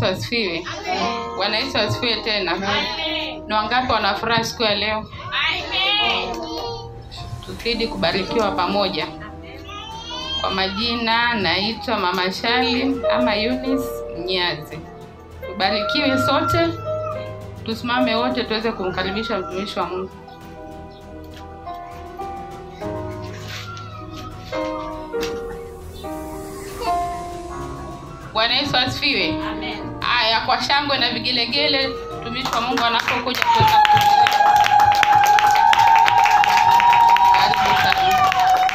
Yesu asifiwe. Bwana Yesu asifiwe tena. Ni wangapi wanafurahi siku ya leo? Tuzidi kubarikiwa pamoja. Kwa majina naitwa Mama Shali ama Eunice Mnyazi. Tubarikiwe sote, tusimame wote tuweze kumkaribisha mtumishi wa Mungu. Bwana Yesu asifiwe. Haya, kwa shangwe na vigelegele, mtumishi wa Mungu anapokuja kuweza kuhubiri. Karibu sana.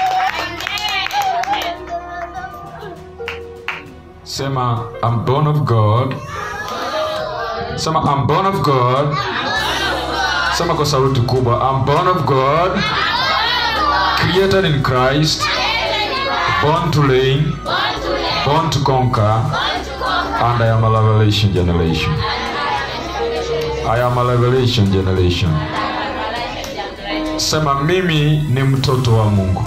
Sema, I'm born of God. Sema, I'm born of God. Sema kwa sauti kubwa, I'm born of God. Created in Christ. Born to reign. Born to conquer. And I am a revelation generation. I am a revelation generation. Sema, mimi ni mtoto wa Mungu.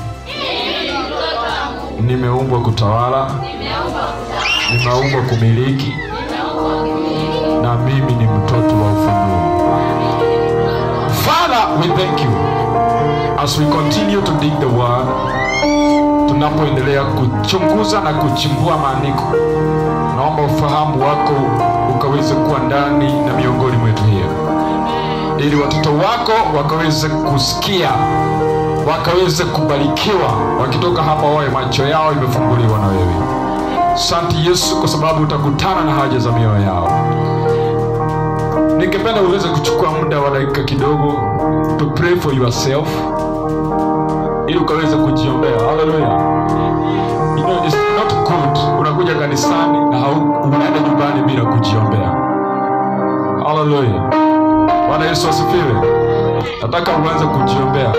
Nimeumbwa kutawala. Nimeumbwa kumiliki. Na mimi ni mtoto wa ufunuo. Father, we thank you as we continue to dig the word, tunapoendelea kuchunguza na kuchimbua maandiko. Naomba ufahamu wako ukaweze kuwa ndani na miongoni mwetu hiyo, ili watoto wako wakaweze kusikia, wakaweze kubarikiwa, wakitoka hapa wawe macho yao imefunguliwa na wewe. Asante Yesu, kwa sababu utakutana na haja za mioyo yao. Ningependa uweze kuchukua muda wa dakika kidogo to pray for yourself ili ukaweze kujiombea. Haleluya. You know, it's not good unakuja kanisani na hau- unaenda nyumbani bila kujiombea. Haleluya. Bwana Yesu asifiwe. Nataka uanze kujiombea.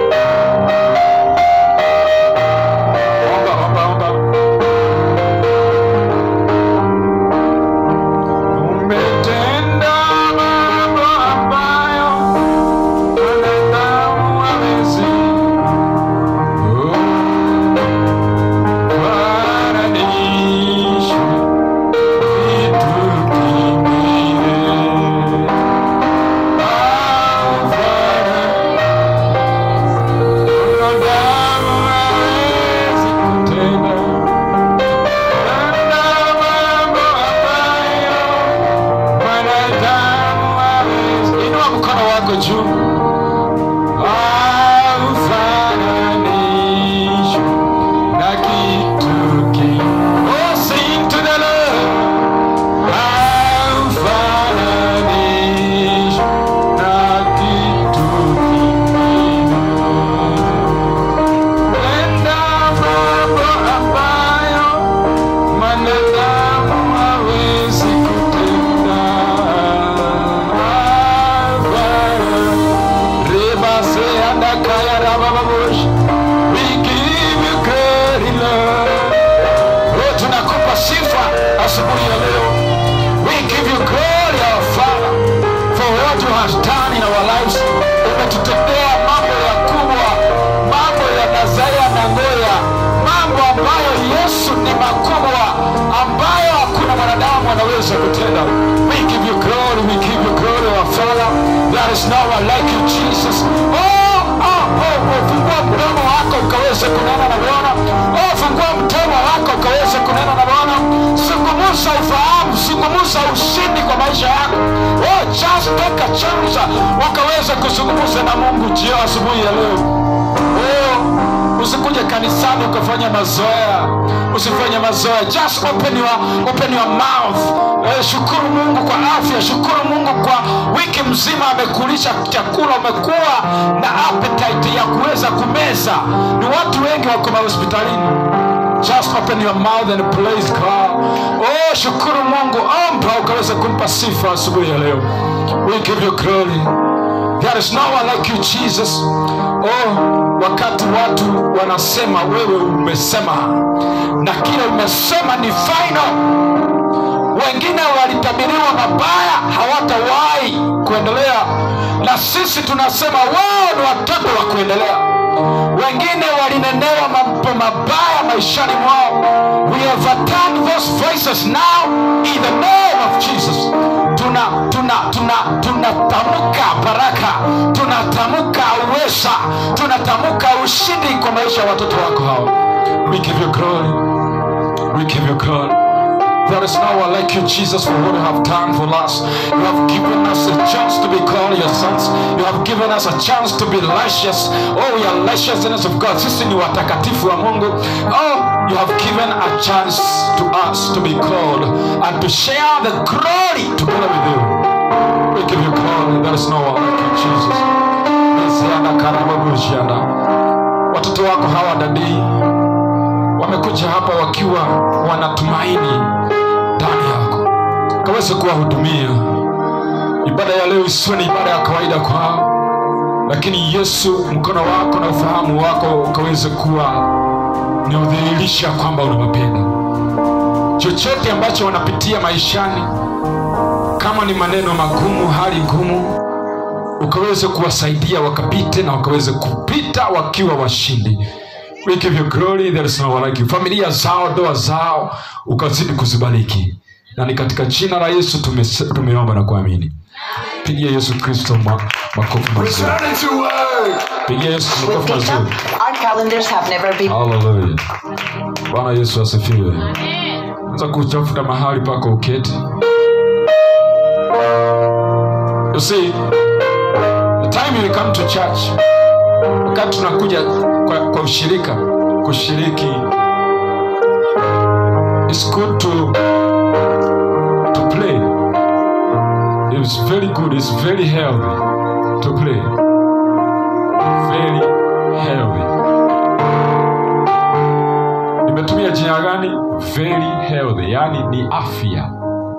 Omba, omba, omba. Umetenda mambo ambayo wanadamu hawezi. Oh, fananisha vitu vingine. Hapana, wanadamu hawezi kutenda. Tenda mambo ambayo wanadamu hawezi. Inua mkono wako juu. Haufananishwi na kitu kingine. Oh, sing to the Lord. Haufananishwi na kitu kingine. Tenda mambo ambayo mwanadamu hawezi kutenda. Rebase andakaya rabababush. We give you glory, Lord. Oh, tunakupa sifa asubuhi ya leo. We give you glory, our Father, for what you has done in our lives. Umetutendea mambo ya kubwa, mambo ya Nazaya na Ngoya, mambo ambayo Yesu ni makubwa, ambayo hakuna mwanadamu anaweza kutenda. We give you glory, we give you glory, our Father. There is no one like you, Jesus. Oh, oh, oh, oh, fungua mdomo wako ukaweze kunena na Bwana. Oh, fungua mdomo wako ukaweze kunena na Bwana. Zungumza ufahamu, zungumza ushindi kwa maisha yako. Oh, just take a chance ukaweze kuzungumza na Mungu jio asubuhi ya leo. Oh, usikuje kanisani ukafanya mazoea, usifanye mazoea. Just open your, open your mouth. Eh, shukuru Mungu kwa afya, shukuru Mungu kwa wiki mzima amekulisha chakula, umekuwa na appetite ya kuweza kumeza. Ni watu wengi wako mahospitalini. Just open your mouth and praise God. Oh, shukuru Mungu, omba ukaweza kumpa sifa asubuhi ya leo. We give you glory. There is no one like you Jesus. Oh, wakati watu wanasema wewe umesema na kile umesema ni final. Wengine walitabiriwa mabaya, hawatawahi kuendelea, na sisi tunasema wao ni watoto wa kuendelea. wengine walinenewa mambo mabaya maishani mwao we have overturned those voices now in the name of jesus tuna tuna tuna tunatamka baraka tunatamka uweza tunatamka ushindi kwa maisha ya watoto wako hawa we give you glory we give you glory There is no one like you, Jesus, for what you have done for us. You have given us a chance to be called your sons. You have given us a chance to be righteous. Oh, we are righteousness of God. Sisi ni watakatifu wa Mungu. Oh, you have given a chance to us to be called and to share the glory together with you. We give you glory. There is no one like you, Jesus. Mesiana karababu shianda. Watoto wako hawa dadii wamekuja hapa wakiwa wanatumaini ndani yako kaweze kuwahudumia ibada ya leo isiwe ni ibada ya kawaida kwao lakini yesu mkono wako na ufahamu wako ukaweze kuwa ni udhihirisha kwamba unawapenda chochote ambacho wanapitia maishani kama ni maneno magumu hali ngumu ukaweze kuwasaidia wakapite na wakaweze kupita wakiwa washindi we give you glory there is no one like you familia zao ndoa zao ukazidi kuzibariki na ni katika jina la yesu tume, tumeomba na kuamini pigia yesu kristo ma, makofi mazuri Returning to work. pigia yesu We've makofi picked up. mazuri Our calendars have never been. haleluya bwana yesu asifiwe anza kutafuta mahali pako uketi you see the time you come to church wakati tunakuja kwa, kwa ushirika kushiriki it's good to to play it's very good it's very healthy to play very healthy nimetumia jina gani very healthy yani ni afya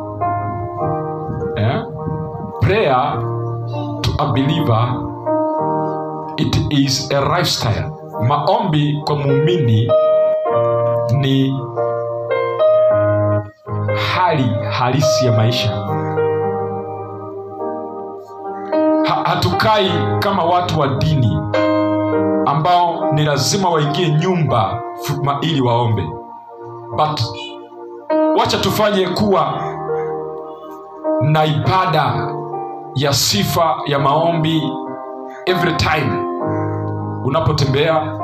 eh? prayer to a believer it is a lifestyle maombi kwa muumini ni hali halisi ya maisha ha, hatukai kama watu wa dini ambao ni lazima waingie nyumba fu- ma- ili waombe but wacha tufanye kuwa na ibada ya sifa ya maombi every time unapotembea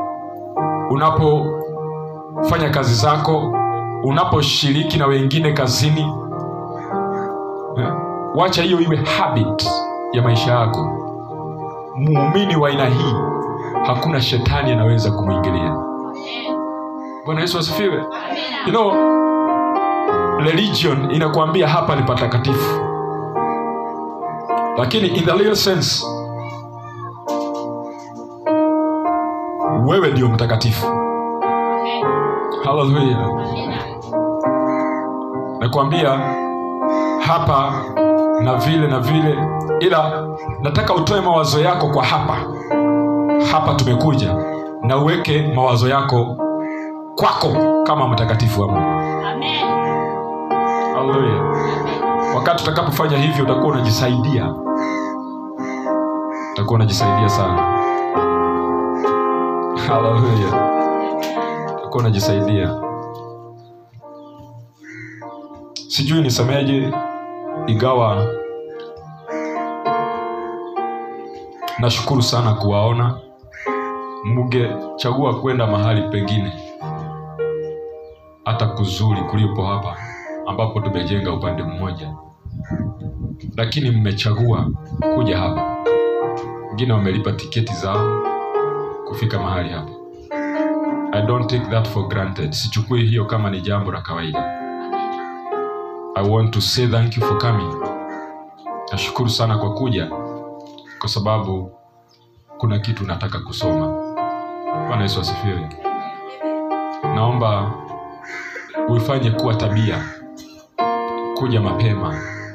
unapofanya kazi zako unaposhiriki na wengine kazini eh, wacha hiyo iwe habit ya maisha yako muumini wa aina hii hakuna shetani anaweza kumwingilia bwana yesu asifiwe you know, religion inakuambia hapa ni patakatifu lakini in the real sense wewe ndio mtakatifu haleluya nakwambia hapa na vile na vile ila nataka utoe mawazo yako kwa hapa hapa tumekuja na uweke mawazo yako kwako kama mtakatifu wa mungu haleluya wakati utakapofanya hivyo utakuwa unajisaidia utakuwa unajisaidia sana haleluya utakuwa unajisaidia sijui nisemeje igawa nashukuru sana kuwaona mngechagua kwenda mahali pengine hata kuzuri kulipo hapa ambapo tumejenga upande mmoja lakini mmechagua kuja hapa wengine wamelipa tiketi zao kufika mahali hapa i don't take that for granted sichukui hiyo kama ni jambo la kawaida i want to say thank you for coming nashukuru sana kwa kuja kwa sababu kuna kitu nataka kusoma bwana yesu asifiwe naomba uifanye kuwa tabia kuja mapema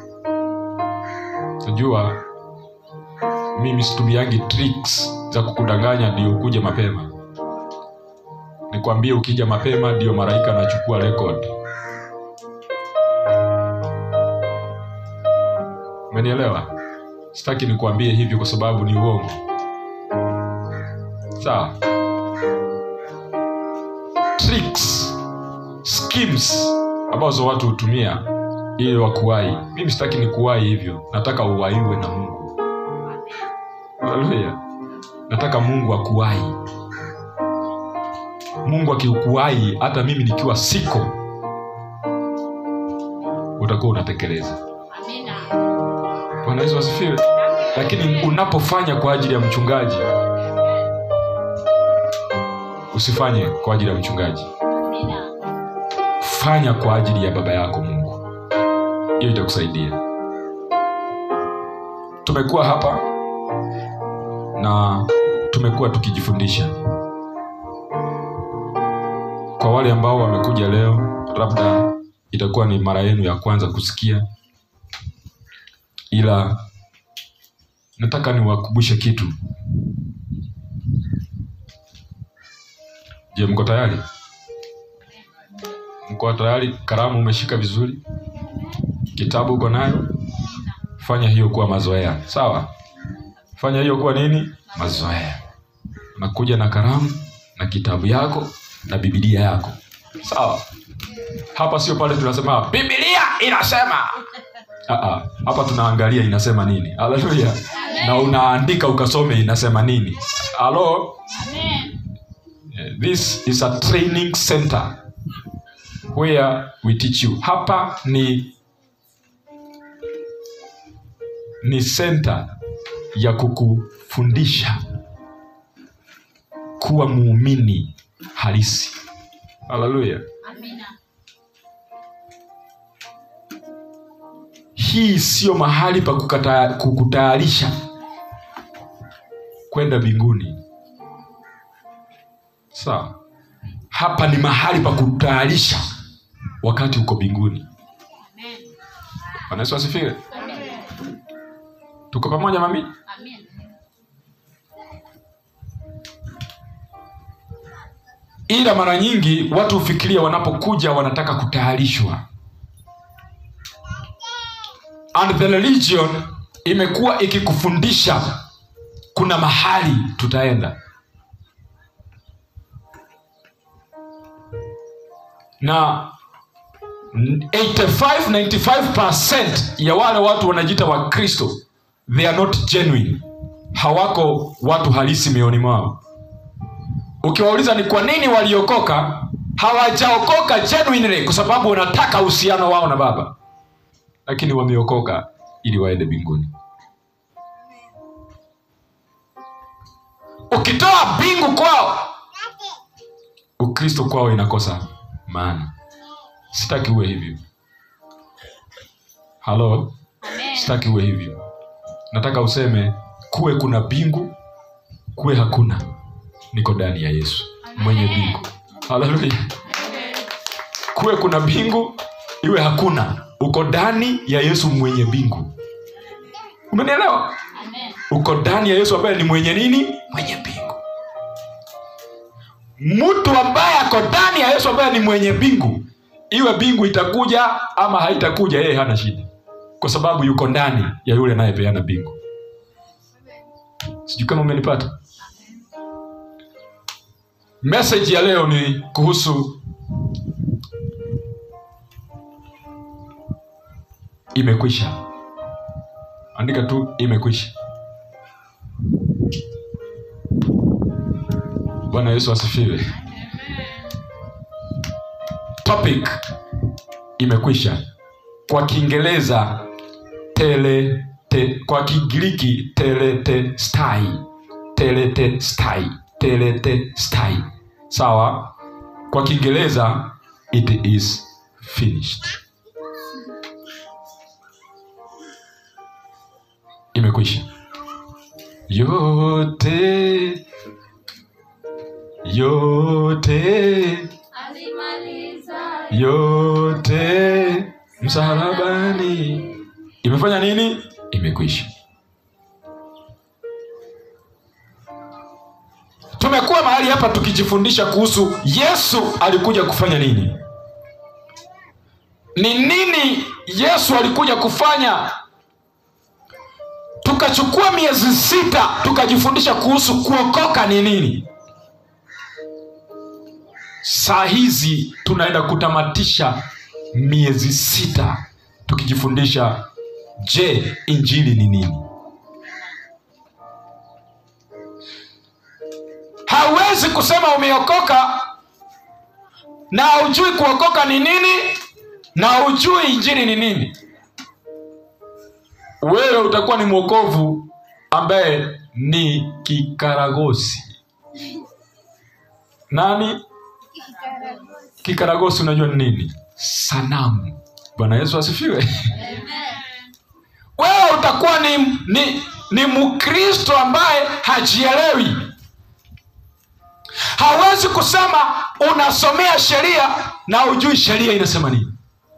najua mimi situmiangi tricks za kukudanganya ndio ukuje mapema nikwambie ukija mapema ndio malaika anachukua record umenielewa sitaki nikuambie hivyo kwa sababu ni uongo sawa tricks schemes ambazo watu hutumia ili wakuwai mimi sitaki ni kuwai hivyo nataka uwaiwe na mungu haleluya nataka mungu akuwai mungu akikuwai hata mimi nikiwa siko utakuwa unatekeleza bwana yesu asifiwe lakini unapofanya kwa ajili ya mchungaji usifanye kwa ajili ya mchungaji fanya kwa ajili ya baba yako mungu hiyo itakusaidia tumekuwa hapa na tumekuwa tukijifundisha kwa wale ambao wamekuja leo labda itakuwa ni mara yenu ya kwanza kusikia ila nataka niwakumbushe kitu je mko tayari mko tayari kalamu umeshika vizuri kitabu uko nayo fanya hiyo kuwa mazoea sawa fanya hiyo kuwa nini mazoea unakuja na kalamu na kitabu yako na bibilia yako sawa hapa sio pale tunasema bibilia inasema Aa, hapa tunaangalia inasema nini haleluya na unaandika ukasome inasema nini halo Eh, this is a training center where we teach you hapa ni ni center ya kukufundisha kuwa muumini halisi haleluya hii siyo mahali pa kukata- kukutayarisha kwenda mbinguni sawa hapa ni mahali pa kutayarisha wakati uko mbinguni bwana yesu asifiwe tuko pamoja mami ila mara nyingi watu hufikiria wanapokuja wanataka kutayarishwa and the religion imekuwa ikikufundisha kuna mahali tutaenda na 85-95% ya wale watu wanajiita wakristo they are not genuine hawako watu halisi mioyoni mwao ukiwauliza ni kwa nini waliokoka hawajaokoka genuinely kwa sababu wanataka uhusiano wao na baba lakini wameokoka ili waende mbinguni ukitoa mbingu kwao ukristo kwao inakosa maana sitaki uwe hivyo halo sitaki uwe hivyo nataka useme kuwe kuna mbingu kuwe hakuna niko ndani ya yesu mwenye mbingu haleluya kuwe kuna mbingu iwe hakuna uko ndani ya yesu mwenye mbingu umenielewa uko ndani ya yesu ambaye ni mwenye nini mwenye mbingu mtu ambaye ako ndani ya yesu ambaye ni mwenye mbingu iwe mbingu itakuja ama haitakuja yeye hana shida kwa sababu yuko ndani ya yule anayepeana mbingu sijui kama umenipata meseji ya leo ni kuhusu imekwisha andika tu imekwisha bwana yesu asifiwe topic imekwisha kwa kiingereza tele te, kwa kigiriki teletestai teletestai teletestai sawa kwa kiingereza it is finished imekwisha yote yote yote msalabani imefanya nini imekwisha tumekuwa mahali hapa tukijifundisha kuhusu yesu alikuja kufanya nini ni nini yesu alikuja kufanya tukachukua miezi sita tukajifundisha kuhusu kuokoka ni nini saa hizi tunaenda kutamatisha miezi sita tukijifundisha je injili ni nini hauwezi kusema umeokoka na hujui kuokoka ni nini na hujui injili ni nini wewe utakuwa ni mwokovu ambaye ni kikaragosi nani kikaragosi unajua ni nini sanamu bwana yesu asifiwe wewe utakuwa ni, ni, ni mkristo ambaye hajielewi hawezi kusema unasomea sheria na hujui sheria inasema nini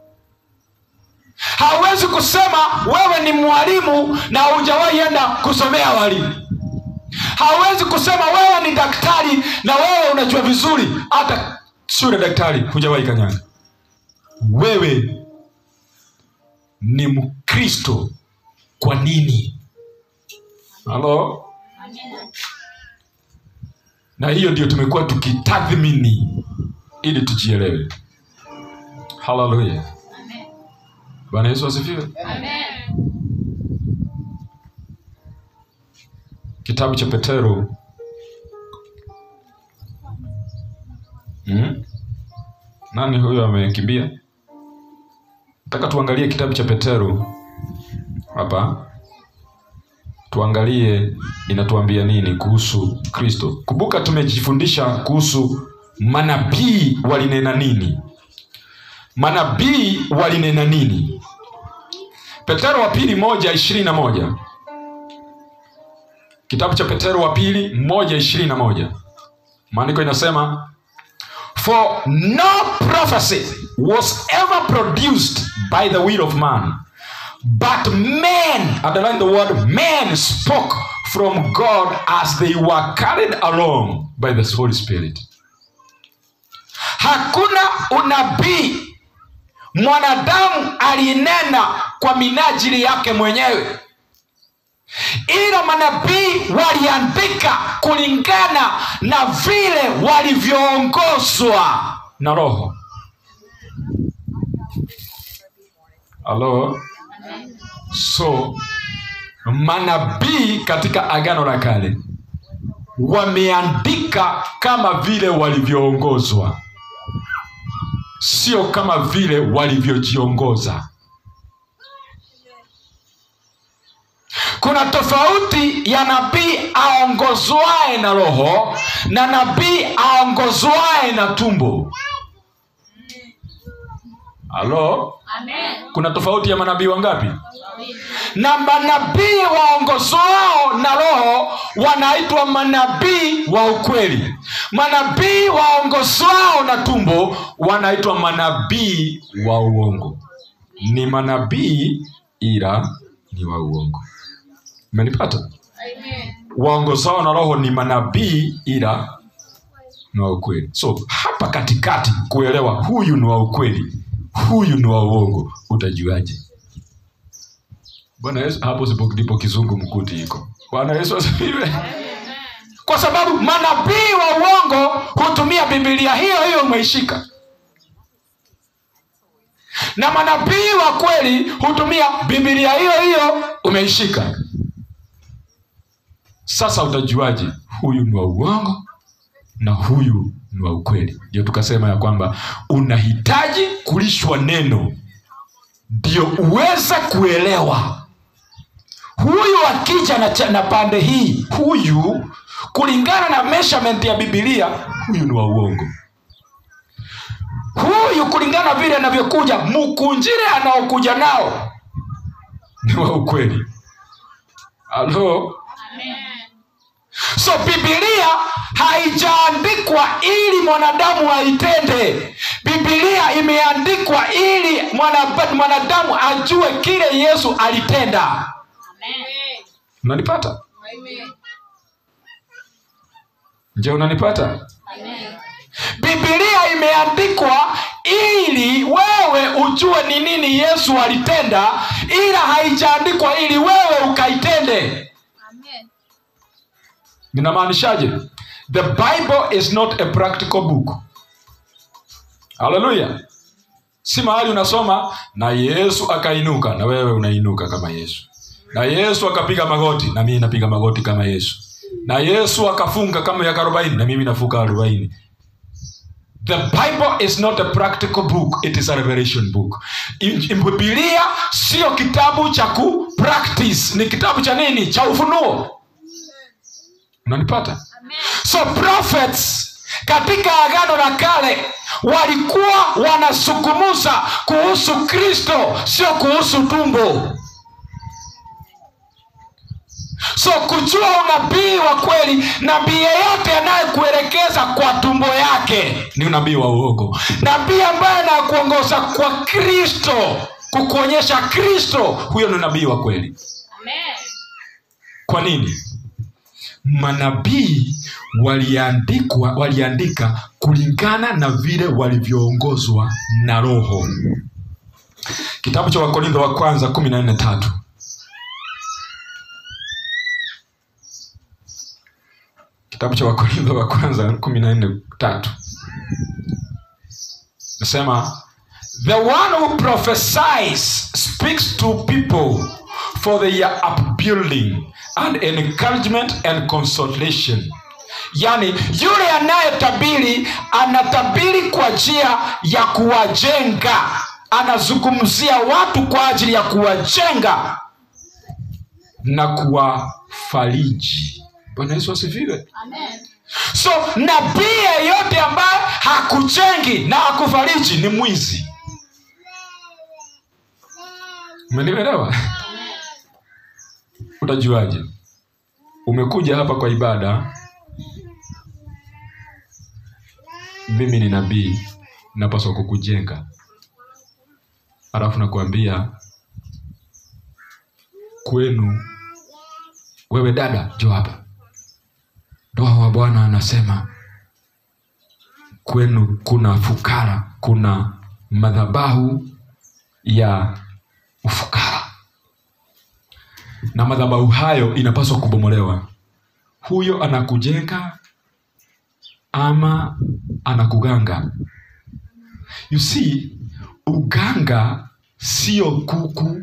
hawezi kusema wewe ni mwalimu na hujawahi enda kusomea walimu hawezi kusema wewe ni daktari na wewe unajua vizuri hata shule daktari hujawahi kanyaga wewe ni mkristo kwa nini halo na hiyo ndio tumekuwa tukitathmini ili tujielewe haleluya bwana yesu asifiwe kitabu cha petero hmm? nani huyo amekimbia nataka tuangalie kitabu cha petero hapa tuangalie inatuambia nini kuhusu kristo kumbuka tumejifundisha kuhusu manabii walinena nini manabii walinena nini petero wa pili moja ishirini na moja kitabu cha petero wa pili moja ishirini na moja maandiko inasema for no prophecy was ever produced by the will of man but men underline the word men spoke from god as they were carried along by the holy spirit hakuna unabii mwanadamu alinena kwa minajili yake mwenyewe ila manabii waliandika kulingana na vile walivyoongozwa na roho halo so manabii katika agano la kale wameandika kama vile walivyoongozwa sio kama vile walivyojiongoza kuna tofauti ya nabii aongozwae na roho na nabii aongozwae na tumbo halo kuna tofauti ya manabii wangapi na manabii waongozwao na roho wanaitwa manabii wa ukweli manabii waongozwao na tumbo wanaitwa manabii wa uongo ni manabii ila ni wa uongo umenipata waongozao na roho ni manabii ila ni wa ukweli so hapa katikati kuelewa huyu ni wa ukweli huyu ni wa uongo utajuaje bwana yesu hapo sipo- ndipo kizungu mkuti iko bwana yesu asifiwe kwa sababu manabii wa uongo hutumia bibilia hiyo hiyo umeishika na manabii wa kweli hutumia bibilia hiyo hiyo umeishika sasa utajuaje huyu ni wa uongo na huyu ni wa ukweli ndio tukasema ya kwamba unahitaji kulishwa neno ndio uweze kuelewa huyu akija na, cha- na pande hii huyu kulingana na measurement ya bibilia huyu ni wa uongo huyu kulingana vile anavyokuja mkunjire anaokuja nao ni wa ukweli halo so bibilia haijaandikwa ili mwanadamu aitende bibilia imeandikwa ili mwana- mwanadamu ajue kile yesu alitenda unanipata je unanipata bibilia imeandikwa ili wewe ujue ni nini yesu alitenda ila haijaandikwa ili wewe ukaitende ninamaanishaje the bible is not a practical book haleluya si mahali unasoma na yesu akainuka na wewe unainuka kama yesu na yesu akapiga magoti na mimi napiga magoti kama yesu na yesu akafunga kama miaka arobaini na mimi nafunga arobaini the bible is not a practical book it is a revelation book In- in- bibilia sio kitabu cha ku practice ni kitabu cha nini cha ufunuo unanipata so prophets katika agano la kale walikuwa wanazungumuza kuhusu kristo sio kuhusu tumbo so kujua unabii wa kweli nabii yeyote anayekuelekeza kwa tumbo yake ni unabii wa uogo nabii ambaye anakuongoza kwa kristo kukuonyesha kristo huyo ni nabii wa kweli kwa nini manabii waliandikwa waliandika kulingana na vile walivyoongozwa na roho kitabu cha wakorintho wa kwanza kumi na nne tatu kitabu cha wakorintho wa kwanza kumi na nne tatu nasema the one who prophesies speaks to people for their upbuilding and encouragement and consolation yaani yule anayetabiri anatabiri kwa njia ya kuwajenga anazungumzia watu kwa ajili ya kuwajenga na kuwafariji bwana yesu asifiwe so nabii yeyote ambaye hakujengi na hakufariji ni mwizi umenielewa utajuaje umekuja hapa kwa ibada mimi ni nabii napaswa kukujenga alafu nakuambia kwenu wewe dada jo hapa roho wa bwana anasema kwenu kuna fukara kuna madhabahu ya ufukara na madhabahu hayo inapaswa kubomolewa huyo anakujenga ama anakuganga you see uganga sio kuku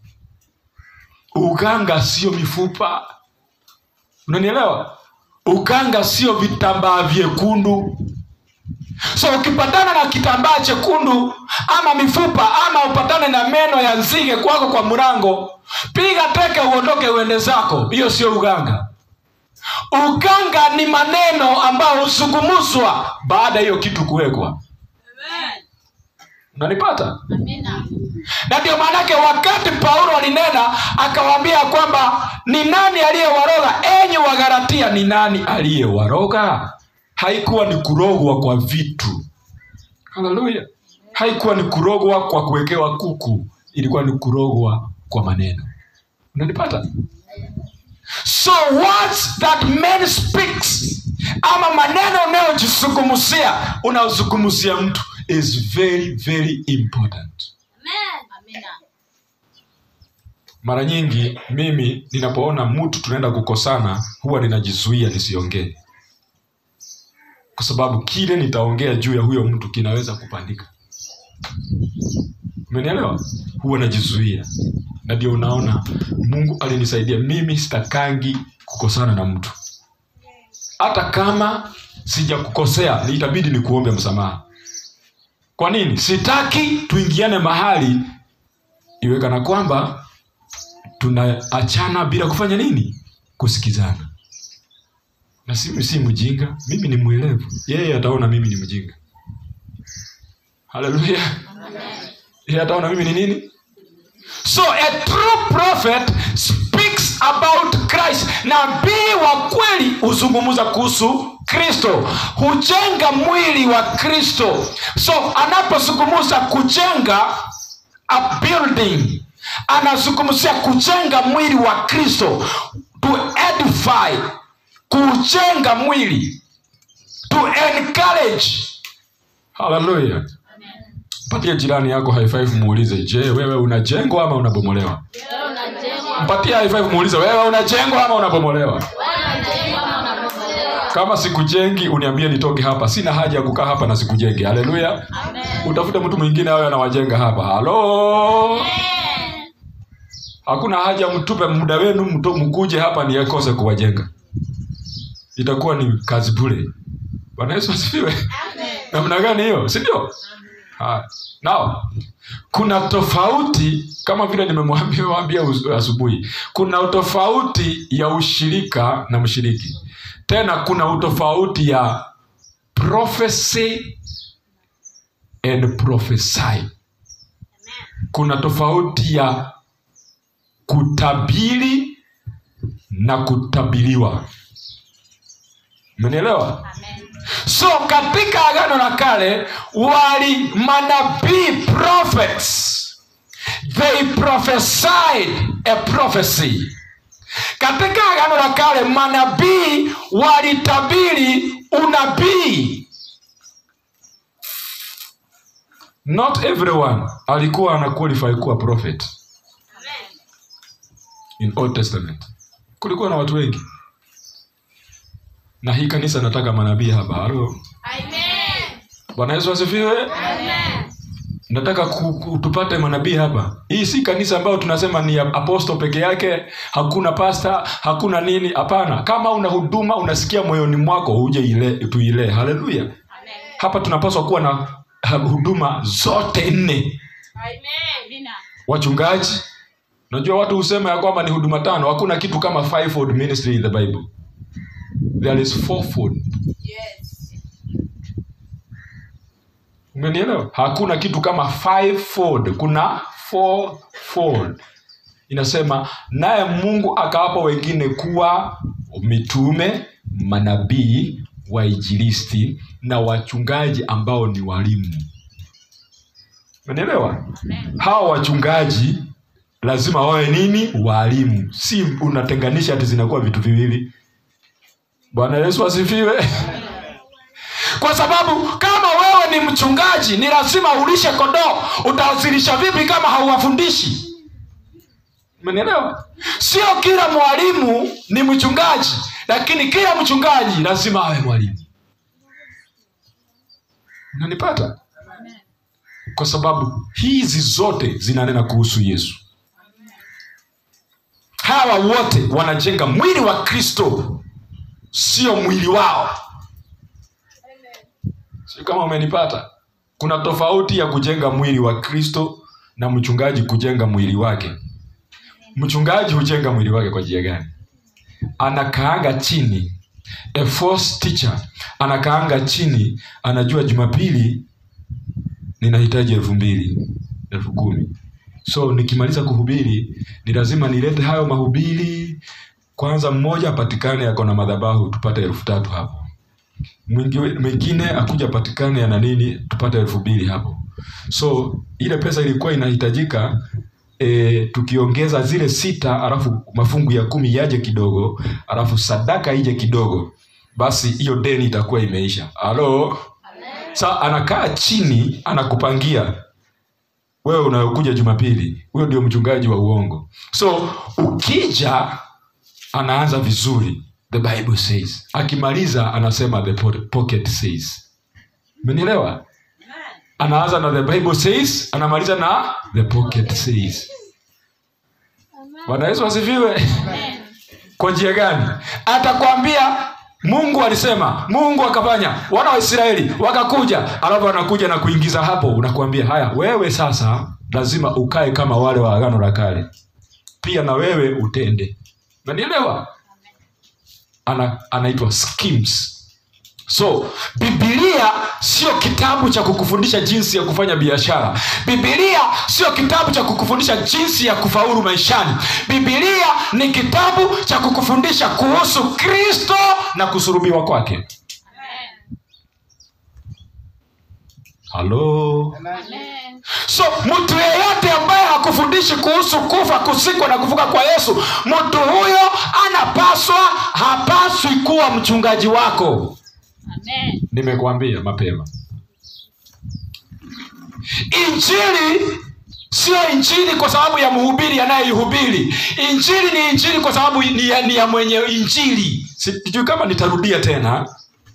uganga sio mifupa unanielewa uganga sio vitambaa vyekundu so ukipatana na kitambaa chekundu ama mifupa ama upatane na meno ya nzige kwako kwa mlango piga teke uondoke uende zako hiyo sio uganga uganga ni maneno ambayo huzungumzwa baada ya hiyo kitu kuwekwa unanipata na ndio maanake wakati paulo alinena akawaambia kwamba ni nani aliyewaroga enyi wagaratia ni nani aliyewaroga haikuwa ni kurogwa kwa vitu haleluya haikuwa ni kurogwa kwa kuwekewa kuku ilikuwa ni kurogwa kwa maneno unanipata so words that man speaks ama maneno unayojizungumzia unaozungumzia mtu is very very important mara nyingi mimi ninapoona mtu tunaenda kukosana huwa ninajizuia nisiongee kwa sababu kile nitaongea juu ya huyo mtu kinaweza kupandika umenielewa huwa najizuia na ndio unaona mungu alinisaidia mimi sitakangi kukosana na mtu hata kama sijakukosea ni itabidi nikuombe msamaha kwa nini sitaki tuingiane mahali iwe kana kwamba tunaachana bila kufanya nini kusikizana na si, si mjinga mimi ni mwelevu yeye ataona mimi ni mjinga haleluya yeye ataona mimi ni nini so a true prophet speaks about christ nabii wa kweli huzungumza kuhusu kristo hujenga mwili wa kristo so anapozungumza kujenga a building anazungumzia kujenga mwili wa kristo to edify kujenga mwili to encourage haleluya mpatie jirani yako high five muulize je wewe unajengwa ama unabomolewa mpatie high five muulize wewe unajengwa ama unabomolewa kama sikujengi uniambie nitoke hapa sina haja ya kukaa hapa na sikujengi haleluya utafute mtu mwingine awe anawajenga hapa halo hakuna haja mtupe muda wenu mto- mkuje hapa niekose kuwajenga itakuwa ni kazi bure bwana yesu asifiwe namna gani hiyo si ndio Haya. now kuna tofauti kama vile nimemwambia waambia us- asubuhi kuna utofauti ya ushirika na mshiriki tena kuna utofauti ya prophecy and prophesy kuna tofauti ya kutabiri na kutabiriwa umenielewa so katika agano la kale wali manabii prophets they prophesied a prophecy katika agano la kale manabii walitabiri unabii not everyone alikuwa ana qualify kuwa prophet in old testament kulikuwa na watu wengi na hii kanisa nataka manabii hapa halo bwana yesu asifiwe nataka ku, ku, tupate manabii hapa hii si kanisa ambayo tunasema ni ya aposto peke yake hakuna pasta hakuna nini hapana kama una huduma unasikia moyoni mwako uje ile tuilee haleluya hapa tunapaswa kuwa na ha, huduma zote nne wachungaji najua watu husema ya kwamba ni huduma tano hakuna kitu kama fivefold ministry in the bible there is fourfold umenielewa hakuna kitu kama fivefold kuna fourfold inasema naye mungu akawapa wengine kuwa mitume manabii waijilisti na wachungaji ambao ni walimu umenielewa hawa wachungaji lazima wawe nini walimu si unatenganisha hati zinakuwa vitu viwili bwana yesu asifiwe kwa sababu kama wewe ni mchungaji ni lazima ulishe kondoo utawazilisha vipi kama hauwafundishi umenielewa sio kila mwalimu ni mchungaji lakini kila mchungaji lazima awe mwalimu unanipata kwa sababu hizi zote zinanena kuhusu yesu hawa wote wanajenga mwili wa kristo sio mwili wao sio kama umenipata kuna tofauti ya kujenga mwili wa kristo na mchungaji kujenga mwili wake mchungaji hujenga mwili wake kwa njia gani anakaanga chini a false teacher anakaanga chini anajua jumapili ninahitaji elfu mbili elfu kumi so nikimaliza kuhubiri ni lazima nilete hayo mahubiri kwanza mmoja apatikane ako na madhabahu tupate elfu tatu hapo Mwingi- mwingine akuja patikane ana nini tupate elfu mbili hapo so ile pesa ilikuwa inahitajika e, tukiongeza zile sita alafu mafungu ya kumi yaje kidogo alafu sadaka ije kidogo basi hiyo deni itakuwa imeisha halo sa anakaa chini anakupangia wewe unayokuja jumapili huyo ndio mchungaji wa uongo so ukija anaanza vizuri the bible says akimaliza anasema the po- pocket says umenielewa anaanza na the bible says anamaliza na the pocket says bwana yesu asifiwe kwa njia gani atakwambia mungu alisema mungu akafanya wana wa israeli wakakuja alafu anakuja na kuingiza hapo unakuambia haya wewe sasa lazima ukae kama wale wa agano la kale pia na wewe utende nanielewa ana, anaitwa schemes so bibilia sio kitabu cha kukufundisha jinsi ya kufanya biashara bibilia sio kitabu cha kukufundisha jinsi ya kufaulu maishani bibilia ni kitabu cha kukufundisha kuhusu kristo na kusurubiwa kwake halo so mtu yeyote ambaye hakufundishi kuhusu kufa kusikwa na kuvuka kwa yesu mtu huyo anapaswa hapaswi kuwa mchungaji wako nimekuambia mapema injili sio injili kwa sababu ya mhubiri anayeihubiri injili ni injili kwa sababu ni ya, ni ya mwenye injili sijui kama nitarudia tena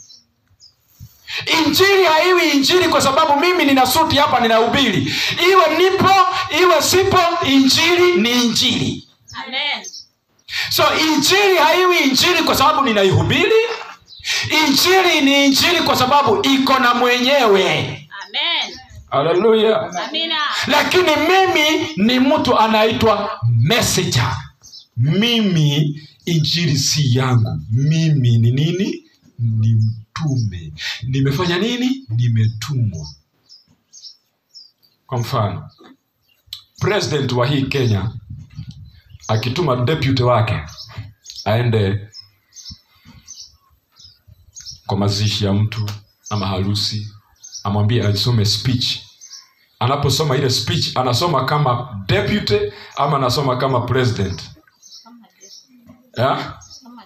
injili haiwi injili kwa sababu mimi nina suti hapa ninahubiri iwe nipo iwe sipo injili ni injili Amen. so injili haiwi injili kwa sababu ninaihubiri injili ni injili kwa sababu iko na mwenyewe Amen. haleluya Amina. lakini mimi ni mtu anaitwa messenger mimi injili si yangu mimi ni nini ni mtume nimefanya nini nimetumwa kwa mfano president wa hii kenya akituma deputy wake aende kwa mazishi ya mtu ama harusi amwambie asome speech anaposoma ile speech anasoma kama deputy ama anasoma kama president yeah?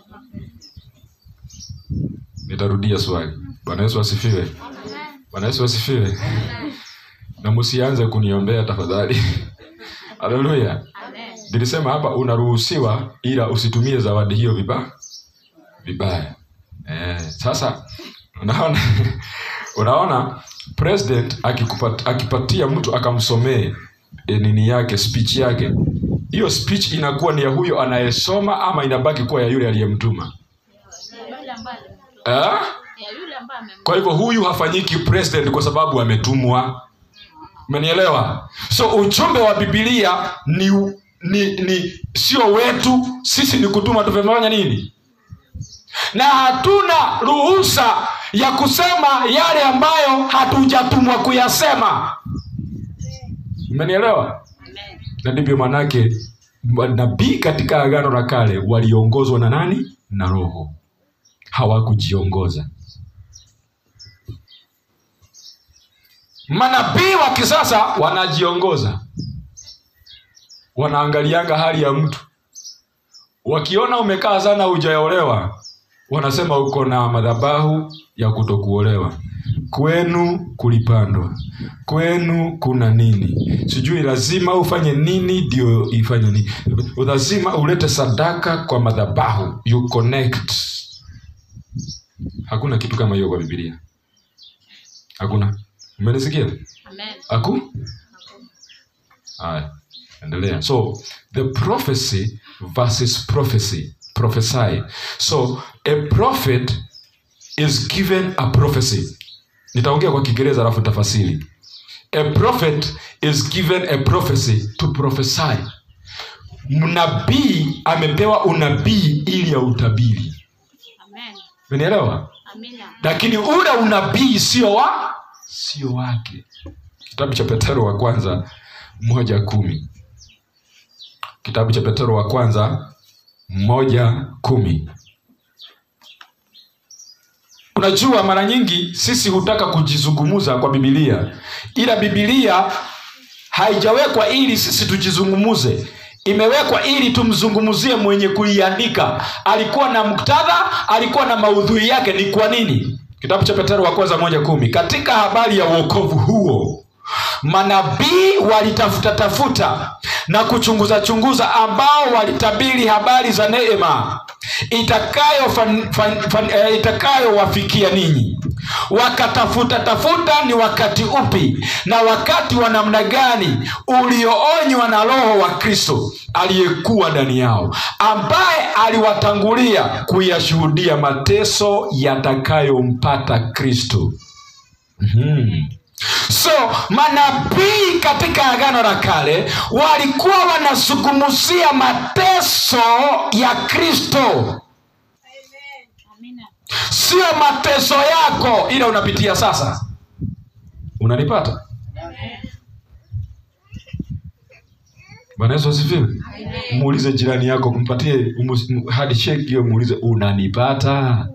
nitarudia swali bwana yesu asifiwe bwana yesu asifiwe na msianze kuniombea tafadhali haleluya Amen. nilisema hapa unaruhusiwa ila usitumie zawadi hiyo vibaya vibaya eh, sasa unaona unaona president akikupat, akipatia mtu akamsomee e, nini yake speech yake hiyo speech inakuwa ni ya huyo anayesoma ama inabaki kuwa ya yule aliyemtuma Yule ambaye eh? ya yule ambaye amem kwa hivyo huyu hafanyiki president kwa sababu ametumwa umenielewa so ujumbe wa bibilia ni ni, ni sio wetu sisi ni kutuma tumefanya nini na hatuna ruhusa ya kusema yale ambayo hatujatumwa kuyasema umenielewa Amen. na ndivyo manake nabii katika agano la kale waliongozwa na nani na roho hawakujiongoza manabii wa kisasa wanajiongoza wanaangalianga hali ya mtu wakiona umekaa sana hujaolewa wanasema uko na madhabahu ya kutokuolewa kwenu kulipandwa kwenu kuna nini sijui lazima ufanye nini ndio ifanye nini lazima ulete sadaka kwa madhabahu you connect hakuna kitu kama hiyo kwa bibilia hakuna umenisikia Amen. aku haya endelea so the prophecy versus prophecy prophesy so a prophet is given a prophecy nitaongea kwa kiingereza alafu tafasiri a prophet is given a prophecy to prophesy mnabii amepewa unabii ili ya utabiri Amen. umenielewa Amina. lakini ule unabii sio wa sio wake kitabu cha petero wa kwanza moja kumi kitabu cha petero wa kwanza moja kumi unajua mara nyingi sisi hutaka kujizungumuza kwa bibilia ila bibilia haijawekwa ili sisi tujizungumuze imewekwa ili tumzungumzie mwenye kuiandika alikuwa na muktadha alikuwa na maudhui yake ni kwa nini kitabu cha petero wa kwanza moja kumi katika habari ya uokovu huo manabii walitafuta tafuta na kuchunguza chunguza ambao walitabiri habari za neema itakayo fan, fan, fan, eh, itakayowafikia ninyi wakatafuta tafuta ni wakati upi na wakati wa namna gani ulioonywa na roho wa kristo aliyekuwa ndani yao ambaye aliwatangulia kuyashuhudia mateso yatakayompata kristo mm-hmm. so manabii katika agano la kale walikuwa wanazungumzia mateso ya kristo Amina. sio mateso yako ila unapitia sasa unanipata bwana yesu asifiwe muulize jirani yako mpatie handshake hiyo muulize unanipata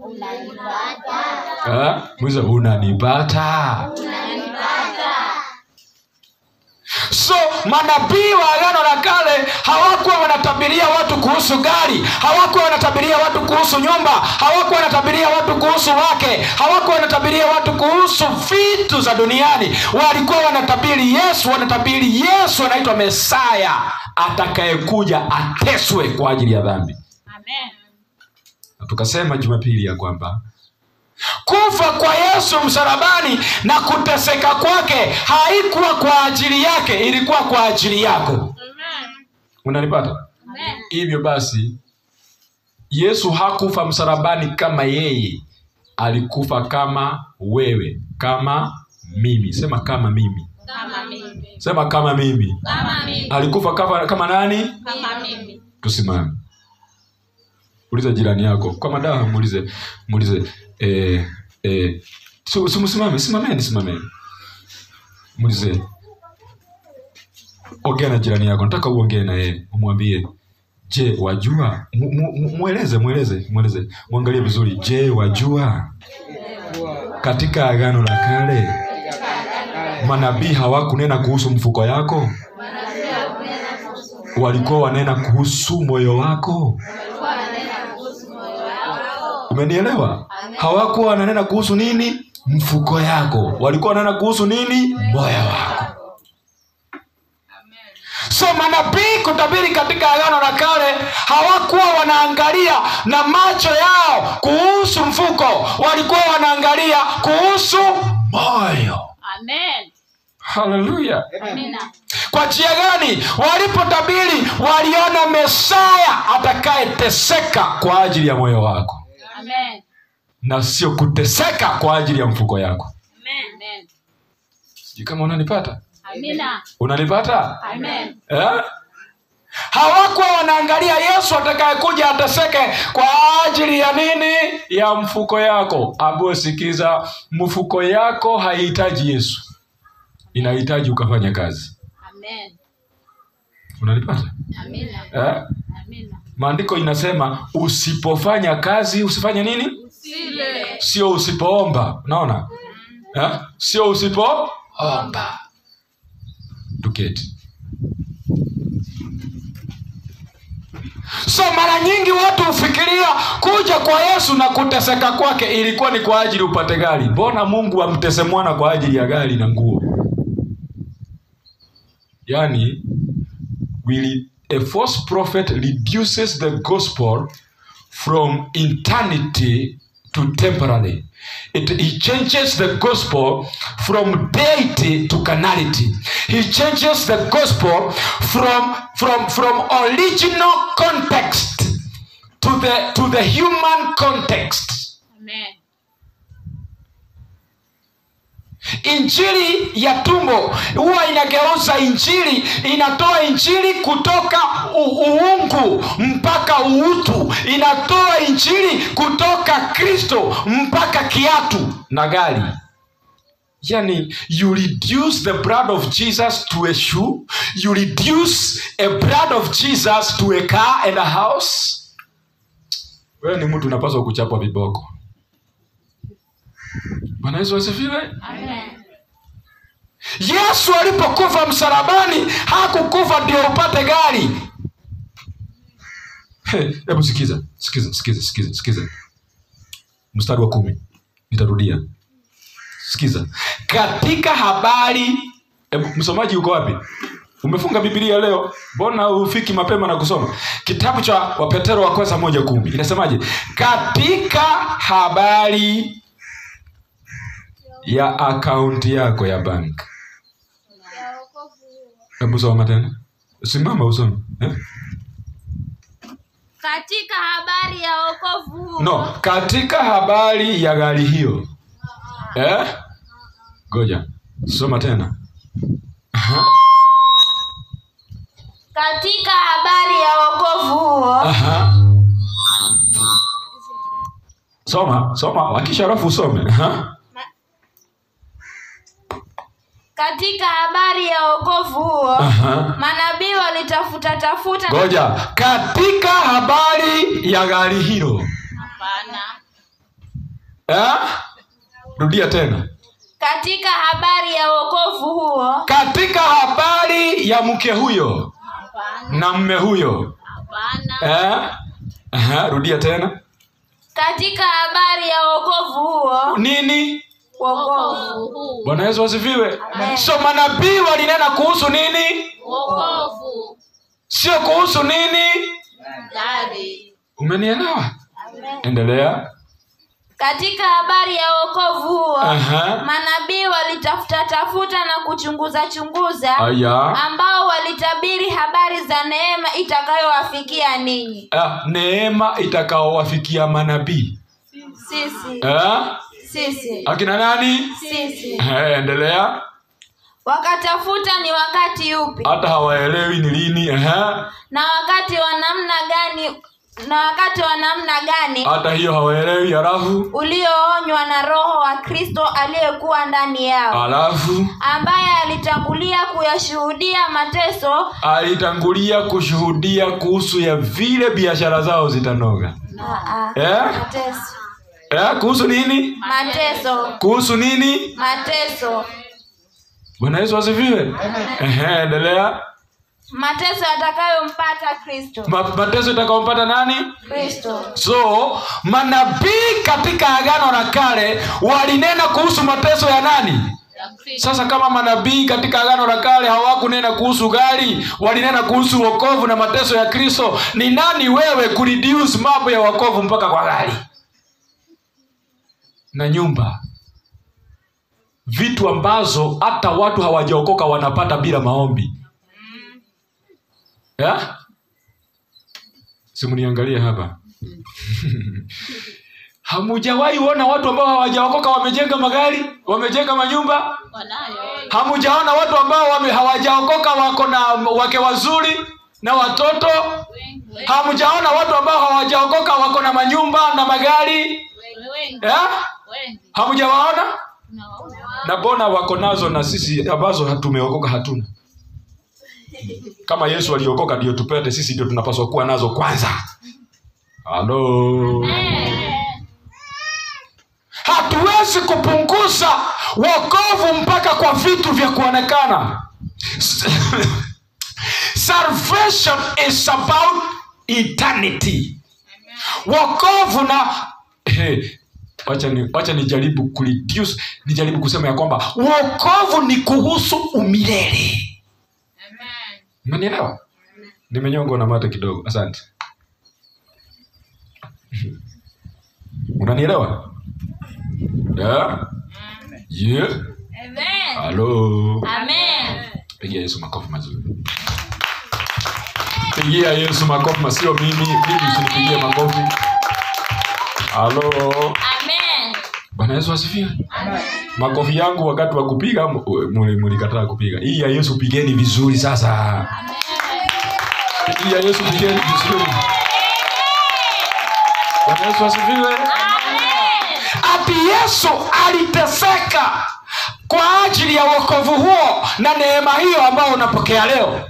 Ah, muulize unanipata so manabii wa agano la kale hawakuwa wanatabiria watu kuhusu gari hawakuwa wanatabiria watu kuhusu nyumba hawakuwa wanatabiria watu kuhusu wake hawakuwa wanatabiria watu kuhusu vitu za duniani walikuwa wanatabiri yesu wanatabiri yesu anaitwa mesaya atakayekuja ateswe kwa ajili ya dhambi Amen. na tukasema jumapili ya kwamba kufa kwa yesu msalabani na kuteseka kwake haikuwa kwa ajili yake ilikuwa kwa ajili yako Amen. unanipata Amen. hivyo basi yesu hakufa msalabani kama yeye alikufa kama wewe kama mimi sema kama mimi Kama mimi. sema kama mimi Kama mimi. alikufa kama, kama nani Kama mimi. tusimame uliza jirani yako kwa madawa muulize muulize eh, eh, si- si- msimame simameni simameni muulize ongea na jirani yako nataka uongee na yeye umwambie je wajua Mu- mu- mu- mweleze mweleze mweleze mwangalie vizuri je wajua katika agano la kale manabii hawakunena kuhusu mfuko yako walikuwa wanena kuhusu moyo wako umenielewa hawakuwa wananena kuhusu nini mfuko yako walikuwa wananena kuhusu nini moyo wako so manabii kutabiri katika agano la kale hawakuwa wanaangalia na macho yao kuhusu mfuko walikuwa wanaangalia kuhusu moyo Amen. haleluya Amina. kwa njia gani walipotabiri waliona mesaya atakayeteseka kwa ajili ya moyo wako Amen. na sio kuteseka kwa ajili ya mfuko yako Amen. Amen. sijui kama unanipata Amina. unanipata Amen. eh? hawakuwa wanaangalia yesu atakayekuja ateseke kwa ajili ya nini ya mfuko yako ambayo sikiza mfuko yako haihitaji yesu inahitaji ukafanya kazi Amen. unanipata Amina. eh? Amina. maandiko inasema usipofanya kazi usifanye nini Usile. sio usipoomba unaona eh? sio usipoomba tuketi so mara nyingi watu hufikiria kuja kwa yesu na kuteseka kwake ilikuwa ni kwa ajili upate gari mbona mungu amtese mwana kwa ajili ya gari na nguo yaani will a false prophet reduces the gospel from eternity to temporary. It, he changes the gospel from deity to carnality. He changes the gospel from, from, from original context to the, to the human context. Amen. injili ya tumbo huwa inageuza injili inatoa injili kutoka u- uungu mpaka uutu inatoa injili kutoka kristo mpaka kiatu na gari yani you reduce the blood of jesus to a shoe you reduce a blood of jesus to a car and a house wewe ni mtu unapaswa kuchapwa viboko bwana yesu asifiwe Amen. yesu alipokufa msalabani hakukufa ndio upate gari He, hebu sikiza sikiza sikiza sikiza sikiza mstari wa kumi nitarudia sikiza katika habari hebu msomaji uko wapi umefunga bibilia leo mbona ufiki mapema na kusoma kitabu cha wapetero wa kwanza moja kumi inasemaje katika habari ya akaunti yako ya bank hebu soma tena simama usome eh? Katika habari ya wokovu huo. no katika habari ya gari hiyo eh? goja soma tena Aha, Katika habari ya wokovu huo. aha. soma soma wakisha alafu usome Aha. Katika habari ya wokovu huo. Aha. Manabii walitafuta tafuta. goja katika habari ya gari hilo Hapana. eh? rudia tena katika habari ya wokovu huo katika habari ya mke huyo na mme huyo eh? Aha, rudia tena katika habari ya wokovu huo nini wokovu bwana yesu asifiwe Amen. so manabii walinena kuhusu nini wokovu sio kuhusu nini umenielewa endelea katika habari ya wokovu huo Aha. manabii walitafuta tafuta na kuchunguza chunguza aya ambao walitabiri habari za neema itakayowafikia ninyi ah, neema itakaowafikia manabii sisi eh? sisi akina nani sisi eh, endelea wakatafuta ni wakati upi hata hawaelewi ni lini eh? na wakati wa namna gani na wakati wa namna gani hata hiyo hawaelewi halafu ulioonywa na roho wa kristo aliyekuwa ndani yao halafu ambaye alitangulia kuyashuhudia mateso alitangulia kushuhudia kuhusu ya vile biashara zao zitanoga Aa, eh? mateso Eh? kuhusu nini mateso kuhusu nini mateso bwana yesu asifiwe Ehe, endelea mateso yatakayompata kristo Ma- mateso itakaompata nani kristo so manabii katika agano la kale walinena kuhusu mateso ya nani sasa kama manabii katika agano la kale hawakunena kuhusu gari walinena kuhusu wokovu na mateso ya kristo ni nani wewe kureduce mambo ya wokovu mpaka kwa gari na nyumba vitu ambazo hata watu hawajaokoka wanapata bila maombi yeah? simuniangalie hapa hamujawahi ona watu ambao hawajaokoka wamejenga magari wamejenga manyumba hamujaona watu ambao wame, hawajaokoka wako na wake wazuri na watoto hamujaona watu ambao hawajaokoka wako na manyumba na magari eh? hamujawaona na bona wako nazo na sisi ambazo hatumeokoka hatuna kama yesu aliokoka ndio tupete sisi ndio tunapaswa kuwa nazo kwanza halo hatuwezi kupunguza wokovu mpaka kwa vitu vya kuonekana salvation is about eternity wokovu na hey, wacha ni, wacha nijaribu kureduce nijaribu kusema ya kwamba wokovu ni kuhusu umilele umenielewa nimenyongwa na mate kidogo asante unanielewa yeah? yeah? halo amen pigia yesu makofi mazuri pigia yesu makofi ma- sio mimi mimi usinipigie makofi halo amen bwana yesu asifiwe makofi yangu wakati wa kupiga mu- muli- mulikataa kupiga hii ya yesu pigeni vizuri sasa hii ya yesu pigeni vizuri bwana yesu asifiwe ati yesu aliteseka kwa ajili ya wokovu huo na neema hiyo ambayo unapokea leo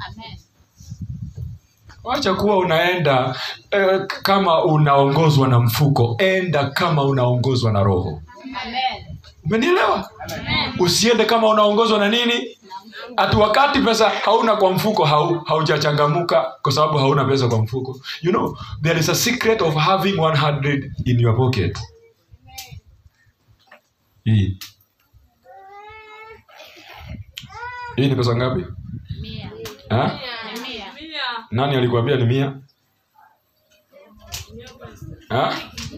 wacha kuwa unaenda eh, kama unaongozwa na mfuko enda kama unaongozwa na roho umenielewa usiende kama unaongozwa na nini ati wakati pesa hauna kwa mfuko hau, haujachangamuka kwa sababu hauna pesa kwa mfuko you know there is a secret of having 100 in your pocket hii hii ni pesa ngapi ha? nani alikuambia ni mia ha?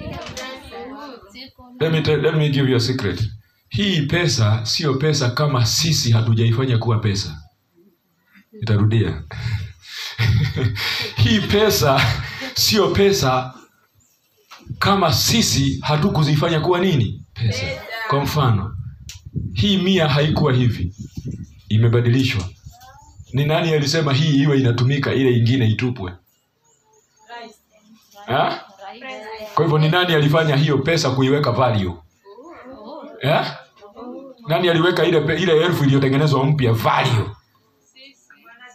let me, tell, let me give you a secret hii pesa sio pesa kama sisi hatujaifanya kuwa pesa itarudia hii pesa sio pesa kama sisi hatukuzifanya kuwa nini pesa kwa mfano hii mia haikuwa hivi imebadilishwa ni nani alisema hii iwe inatumika ile ingine itupwe ha? kwa hivyo ni nani alifanya hiyo pesa kuiweka value eh? nani aliweka ile pe- ile elfu iliyotengenezwa mpya value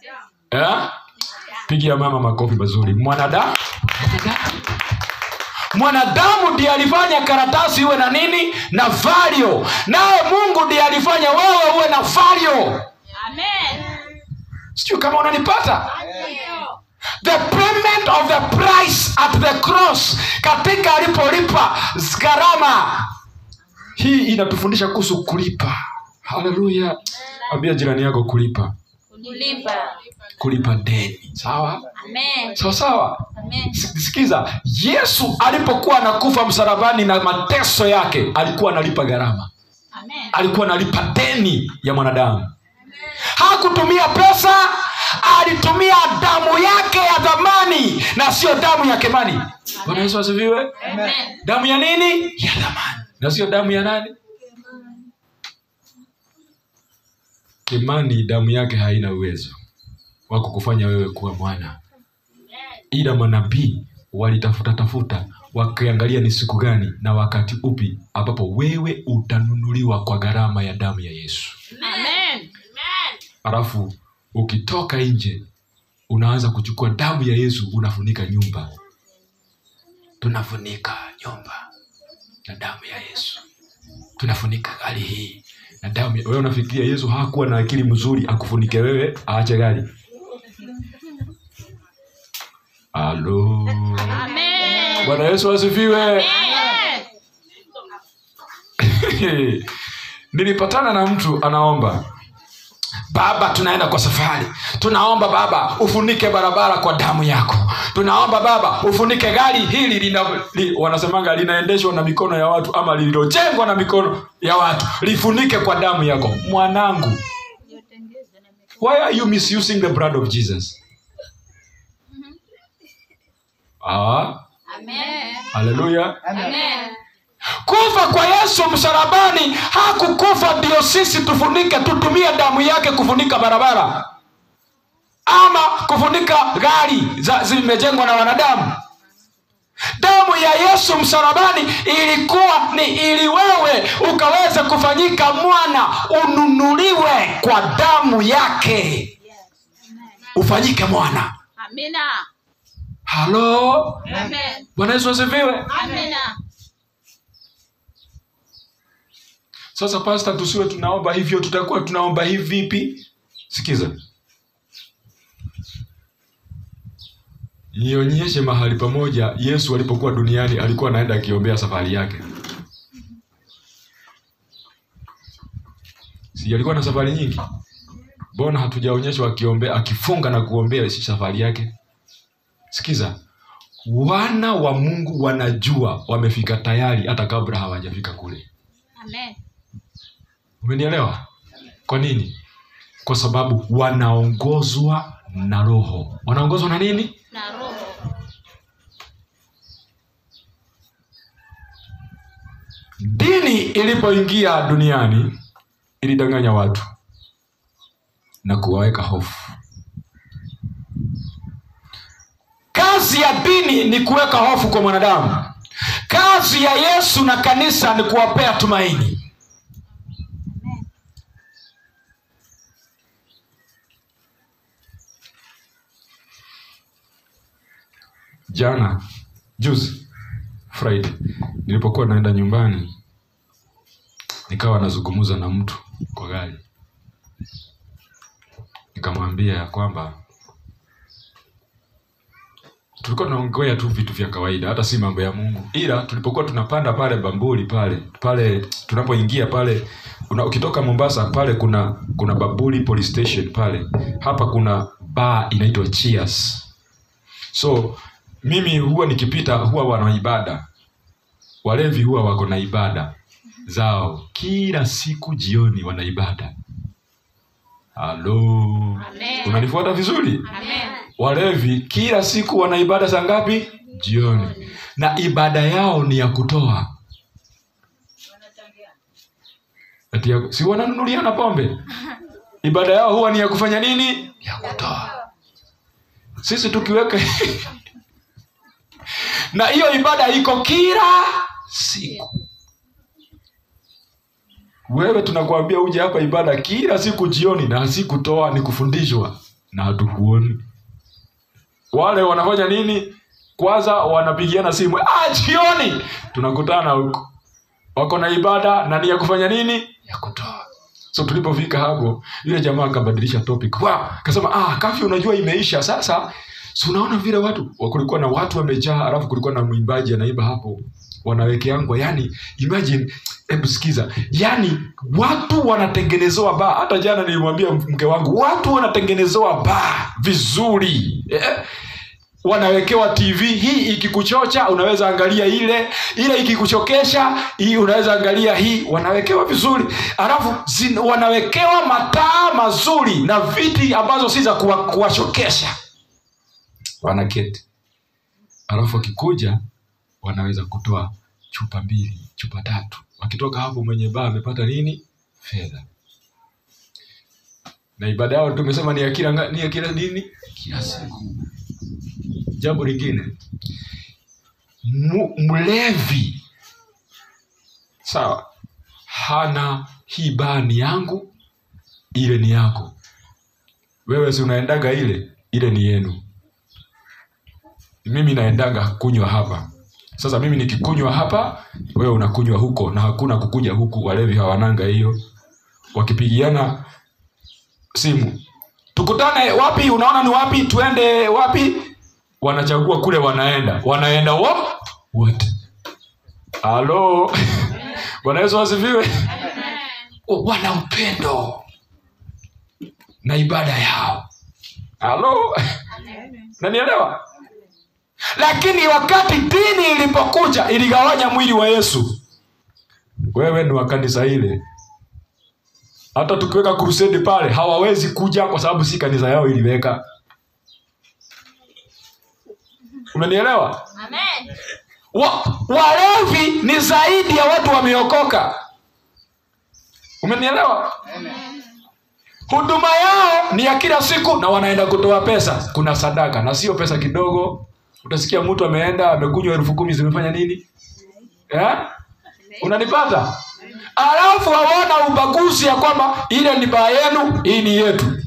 eh? pigia mama makofi mazuri mwanadamu mwanadamu ndiye alifanya karatasi iwe na nini na valio naye mungu ndiye alifanya wewe uwe na valio sijui kama unanipata the payment of the price at the cross katika alipolipa gharama hii inatufundisha kuhusu kulipa haleluya ambia jirani yako kulipa kulipa kulipa deni sawa amen sawa sawa amen S- sikiza yesu alipokuwa anakufa msalabani na mateso yake alikuwa analipa gharama amen alikuwa analipa deni ya mwanadamu hakutumia pesa alitumia damu yake ya dhamani na sio damu ya kemani bwana yesu asifiwe amen damu ya nini ya dhamani na sio damu ya nani kemani damu yake haina uwezo wa kukufanya wewe kuwa mwana ila manabii walitafuta tafuta wakiangalia ni siku gani na wakati upi ambapo wewe utanunuliwa kwa gharama ya damu ya yesu amen alafu ukitoka nje unaanza kuchukua damu ya yesu unafunika nyumba tunafunika nyumba na damu ya yesu tunafunika gari hii na damu ya... wewe unafikiria yesu hakuwa na akili mzuri akufunike wewe aache gari alo amen bwana yesu asifiwe nilipatana na mtu anaomba baba tunaenda kwa safari tunaomba baba ufunike barabara kwa damu yako tunaomba baba ufunike gari hili lina, li, wanasemanga linaendeshwa na mikono ya watu ama lililojengwa na mikono ya watu lifunike kwa damu yako mwanangu why are you misusing the blood of jesus ah, amen haleluya amen kufa kwa yesu msalabani hakukufa ndio sisi tufunike tutumie damu yake kufunika barabara ama kufunika gari za- zimejengwa na wanadamu damu ya yesu msalabani ilikuwa ni ili wewe ukaweze kufanyika mwana ununuliwe kwa damu yake ufanyike mwana amina halo amen bwana yesu asifiwe amina sasa pasta tusiwe tunaomba hivyo tutakuwa tunaomba hivi vipi sikiza nionyeshe mahali pamoja yesu alipokuwa duniani alikuwa anaenda akiombea safari yake si alikuwa na safari nyingi mbona hatujaonyeshwa akiombea akifunga na kuombea si safari yake sikiza wana wa mungu wanajua wamefika tayari hata kabla hawajafika kule amen umenielewa kwa nini kwa sababu wanaongozwa na roho wanaongozwa na nini na roho dini ilipoingia duniani ilidanganya watu na kuwaweka hofu kazi ya dini ni kuweka hofu kwa mwanadamu kazi ya yesu na kanisa ni kuwapea tumaini jana juzi friday nilipokuwa naenda nyumbani nikawa nazungumza na mtu kwa gari nikamwambia ya kwamba tulikuwa tunaongea tu vitu vya kawaida hata si mambo ya mungu ila tulipokuwa tunapanda pale bambuli pale pale tunapoingia pale una, ukitoka mombasa pale kuna kuna babuli police station pale hapa kuna baa inaitwa cheers so mimi huwa nikipita huwa wana ibada walevi huwa wako na ibada zao kila siku jioni wana ibada halo Amen. unanifuata vizuri amen walevi kila siku wana ibada saa ngapi jioni na ibada yao ni ya kutoa Ati ya, si wananunuliana pombe ibada yao huwa ni ya kufanya nini ya kutoa sisi tukiweka na hiyo ibada iko kila siku wewe tunakuambia uje hapa ibada kila siku jioni na sikutoa ni kufundishwa na hatukuoni wale wanafanya nini kwanza wanapigiana simu ah, jioni tunakutana huko wako na ibada na ni ya kufanya nini ya kutoa so tulipofika hapo yule jamaa akabadilisha topic wow, akasema ah, kafi unajua imeisha sasa so unaona vile watu wa- kulikuwa na watu wamejaa alafu kulikuwa na mwimbaji anaimba hapo wanawekeangwa yani imagine hebu sikiza yani watu wanatengenezewa baa hata jana nilimwambia mke wangu watu wanatengenezewa baa vizuri eh? wanawekewa tv hii ikikuchocha unaweza angalia ile ile ikikuchokesha hii unaweza angalia hii wanawekewa vizuri alafu zin- wanawekewa mataa mazuri na viti ambazo si za kuwa- kuwachokesha wanaketi alafu wakikuja wanaweza kutoa chupa mbili chupa tatu wakitoka hapo mwenye baa amepata nini fedha na ibada yao tumesema ni ya kila nga- ni ya kila nini kila siku jambo lingine mu- mlevi sawa hana hii baa ni yangu ile ni yako wewe si unaendaga ile ile ni yenu mimi naendaga kunywa hapa sasa mimi nikikunywa hapa wewe unakunywa huko na hakuna kukuja huku walevi hawananga hiyo wakipigiana simu tukutane wapi unaona ni wapi tuende wapi wanachagua kule wanaenda wanaenda wo wote halo bwana yesu asifiwe Oh, wana upendo na ibada yao halo nanielewa lakini wakati dini ilipokuja iligawanya mwili wa yesu wewe ni wa kanisa ile hata tukiweka krusedi pale hawawezi kuja kwa sababu si kanisa yao iliweka umenielewa Amen. wa, walevi ni zaidi ya watu wameokoka umenielewa huduma yao ni ya kila siku na wanaenda kutoa pesa kuna sadaka na sio pesa kidogo utasikia mtu ameenda amekunywa elfu kumi zimefanya nini eh? unanipata alafu hawana ubaguzi ya kwamba ile ni baa yenu hii ni yetu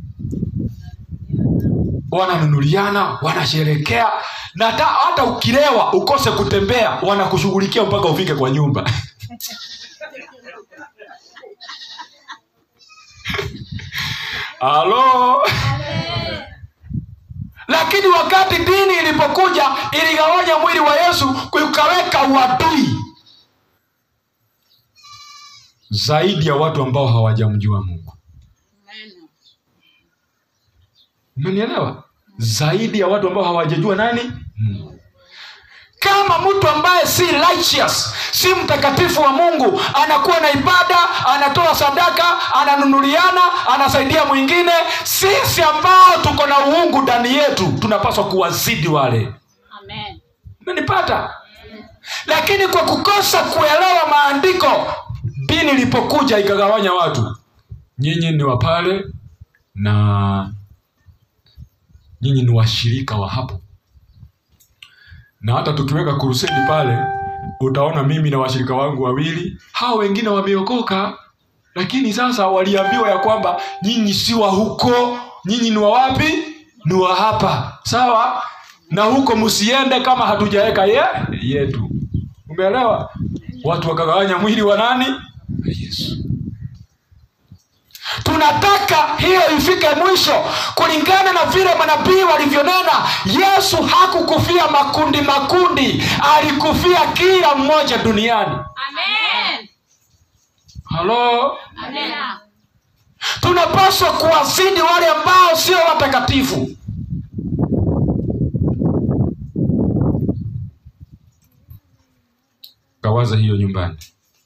wananunuliana wanasherekea na hata, hata ukilewa ukose kutembea wanakushughulikia mpaka ufike kwa nyumba halo lakini wakati dini ilipokuja iligawanya mwili wa yesu ukaweka uadui zaidi ya watu ambao hawajamjua mungu umenielewa zaidi ya watu ambao hawajajua nani mungu kama mtu ambaye si righteous si mtakatifu wa mungu anakuwa na ibada anatoa sadaka ananunuliana anasaidia mwingine sisi ambao tuko na uungu ndani yetu tunapaswa kuwazidi wale Amen. umenipata lakini kwa kukosa kuelewa maandiko dini ilipokuja ikagawanya watu nyinyi ni wa pale na nyinyi ni washirika wa hapo na hata tukiweka kurusedi pale utaona mimi na washirika wangu wawili hao wengine wameokoka lakini sasa waliambiwa ya kwamba nyinyi si wa huko nyinyi ni wa wapi ni wa hapa sawa na huko msiende kama hatujaweka ye yetu umeelewa watu wakagawanya mwili wa nani wa yesu tunataka hiyo ifike mwisho kulingana na vile manabii walivyonena yesu hakukufia makundi makundi alikufia kila mmoja duniani Amen. halo Amen. tunapaswa kuwazidi wale ambao sio watakatifu kawaza hiyo nyumbani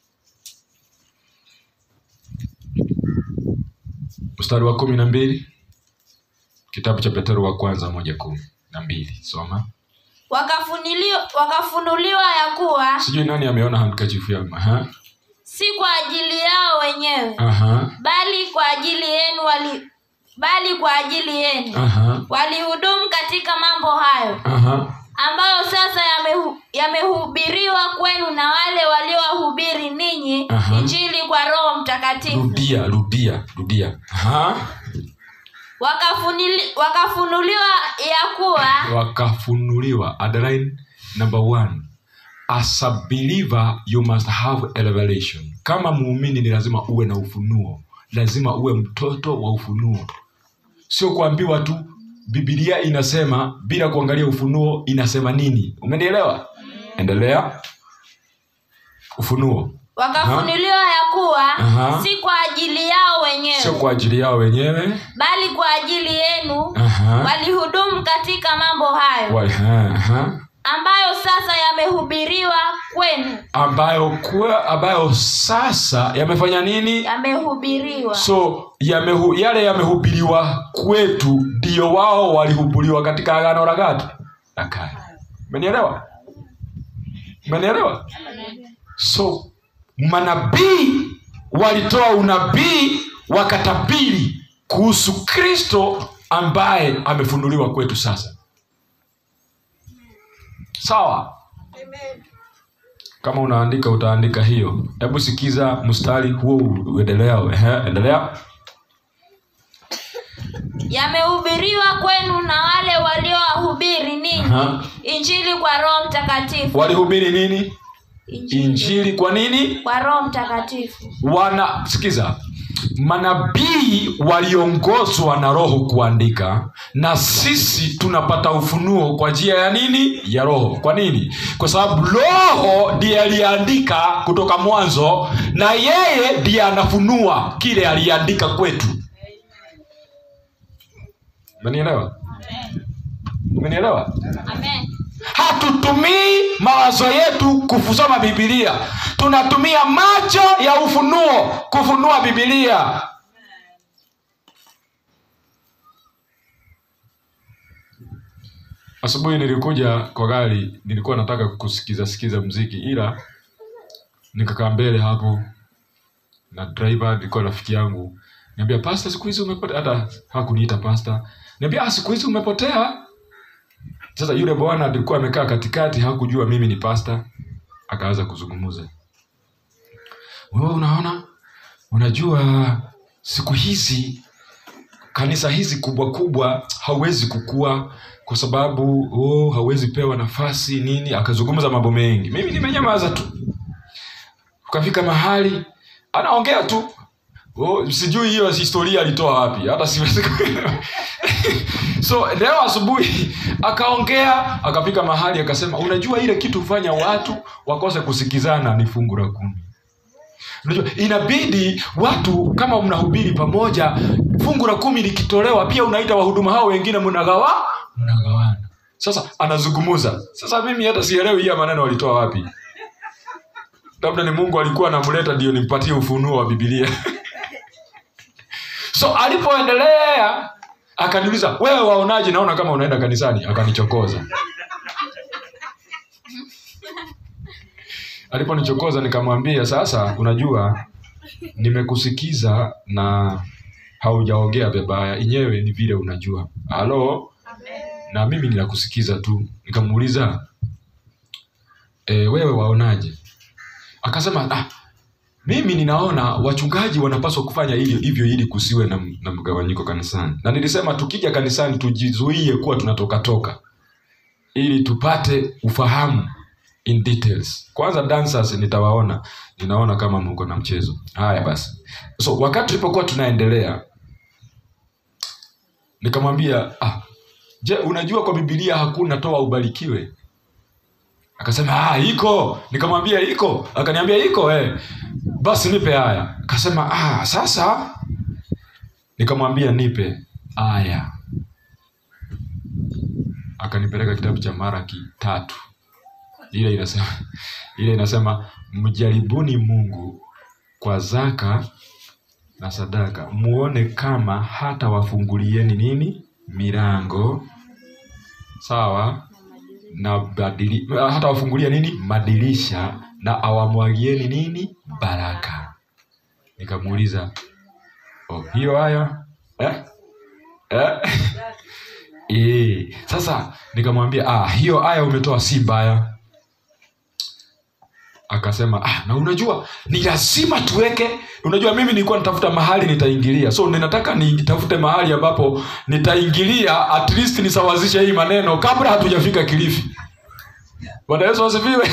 mstari wa kumi na mbili kitabu cha petero wa kwanza moja kumi na mbili soma Wakafunuliwa, wakafunuliwa ya kuwa sijui nani ameona handkachifu yangu Aha. si kwa ajili yao wenyewe Aha. bali kwa ajili yenu wali bali kwa ajili yenu Aha. walihudumu katika mambo hayo Aha. ambayo sasa yamehu- yamehubiriwa kwenu na wale waliowahubiri ninyi Aha. injili kwa roho mtakatifu rudia rudia rudia Aha. wakafunili, wakafunuliwa ya kuwa wakafunuliwa underline number one as a believer you must have a revelation kama muumini ni lazima uwe na ufunuo lazima uwe mtoto wa ufunuo sio kuambiwa tu bibilia inasema bila kuangalia ufunuo inasema nini umenielewa endelea ufunuo wakafunuliwa ya kuwa Aha. si kwa ajili yao wenyewe sio kwa ajili yao wenyewe bali kwa ajili yenu Aha. walihudumu katika mambo hayo Wa- aha, aha. ambayo sasa yamehubiriwa kwenu ambayo kwa, ambayo sasa yamefanya nini yamehubiriwa so yamehu, yale yamehubiriwa kwetu ndio wao walihubiriwa katika agano la gati la kale umenielewa umenielewa so manabii walitoa unabii wakatabiri kuhusu kristo ambaye amefunuliwa kwetu sasa sawa kama unaandika utaandika hiyo hebu sikiza mstari huo uendelea Ehe, endelea yamehubiriwa kwenu na wale waliowahubiri ninyi Aha. injili kwa roho mtakatifu walihubiri nini injili kwa nini kwa roho mtakatifu wana sikiza manabii waliongozwa na roho kuandika na sisi tunapata ufunuo kwa njia ya nini ya roho kwa nini kwa sababu roho ndiye aliandika kutoka mwanzo na yeye ndiye anafunua kile aliandika kwetu umenielewa umenielewa amen hatutumii mawazo yetu kusoma bibilia tunatumia macho ya ufunuo kufunua bibilia asubuhi nilikuja kwa gari nilikuwa nataka kusikiza sikiza mziki ila nikakaa mbele hapo na driver nilikuwa rafiki yangu niambia pasta siku hizi umepotea hata hakuniita pasta niambia "Ah, siku hizi umepotea sasa yule bwana alikuwa amekaa katikati hakujua mimi ni pasta akaanza kuzungumza wewe unaona unajua siku hizi kanisa hizi kubwa kubwa hauwezi kukua kwa sababu oh, hauwezi pewa nafasi nini akazungumza mambo mengi mimi nimenyamaza tu ukafika mahali anaongea tu oh, sijui hiyo historia alitoa wapi hata siwezi kuelewa. so leo asubuhi akaongea akafika mahali akasema unajua ile kitu hufanya watu wakose kusikizana ni fungu la kumi unajua inabidi watu kama mnahubiri pamoja fungu la kumi likitolewa pia unaita wahuduma hao wengine mnagawa mnagawana sasa anazungumuza sasa mimi hata sielewi hiya maneno walitoa wapi labda ni mungu alikuwa anamleta ndio nimpatie ufunuo wa bibilia so alipoendelea akaniuliza wewe waonaje naona kama unaenda kanisani akanichokoza aliponichokoza nikamwambia sasa unajua nimekusikiza na haujaongea vibaya enyewe ni vile unajua halo na mimi ninakusikiza tu nikamuuliza e, wewe waonaje akasema ah, mimi ninaona wachungaji wanapaswa kufanya hivyo hivyo ili kusiwe na, na mgawanyiko kanisani na nilisema tukija kanisani tujizuie kuwa tunatoka toka ili tupate ufahamu in details kwanza dancers nitawaona ninaona kama mko na mchezo haya basi so wakati tulipokuwa tunaendelea nikamwambia ah, je unajua kwa bibilia hakuna toa ubarikiwe akasema ah, iko nikamwambia iko akaniambia iko eh. basi nipe haya akasema ah, sasa nikamwambia nipe aya akanipeleka kitabu cha maraki tatu ile inasema ile inasema mjaribuni mungu kwa zaka na sadaka muone kama hata wafungulieni nini milango sawa na badili, hata wafungulia nini madirisha na awamwagieni nini baraka nikamuuliza oh, hiyo haya eh? Eh? Eh, sasa nikamwambia ah, hiyo aya umetoa si mbaya akasema ah, na unajua ni lazima tuweke unajua mimi nilikuwa natafuta mahali nitaingilia so ninataka nitafute mahali ambapo nitaingilia at least nisawazishe hii maneno kabla hatujafika kilifi bwana yesu asifiwe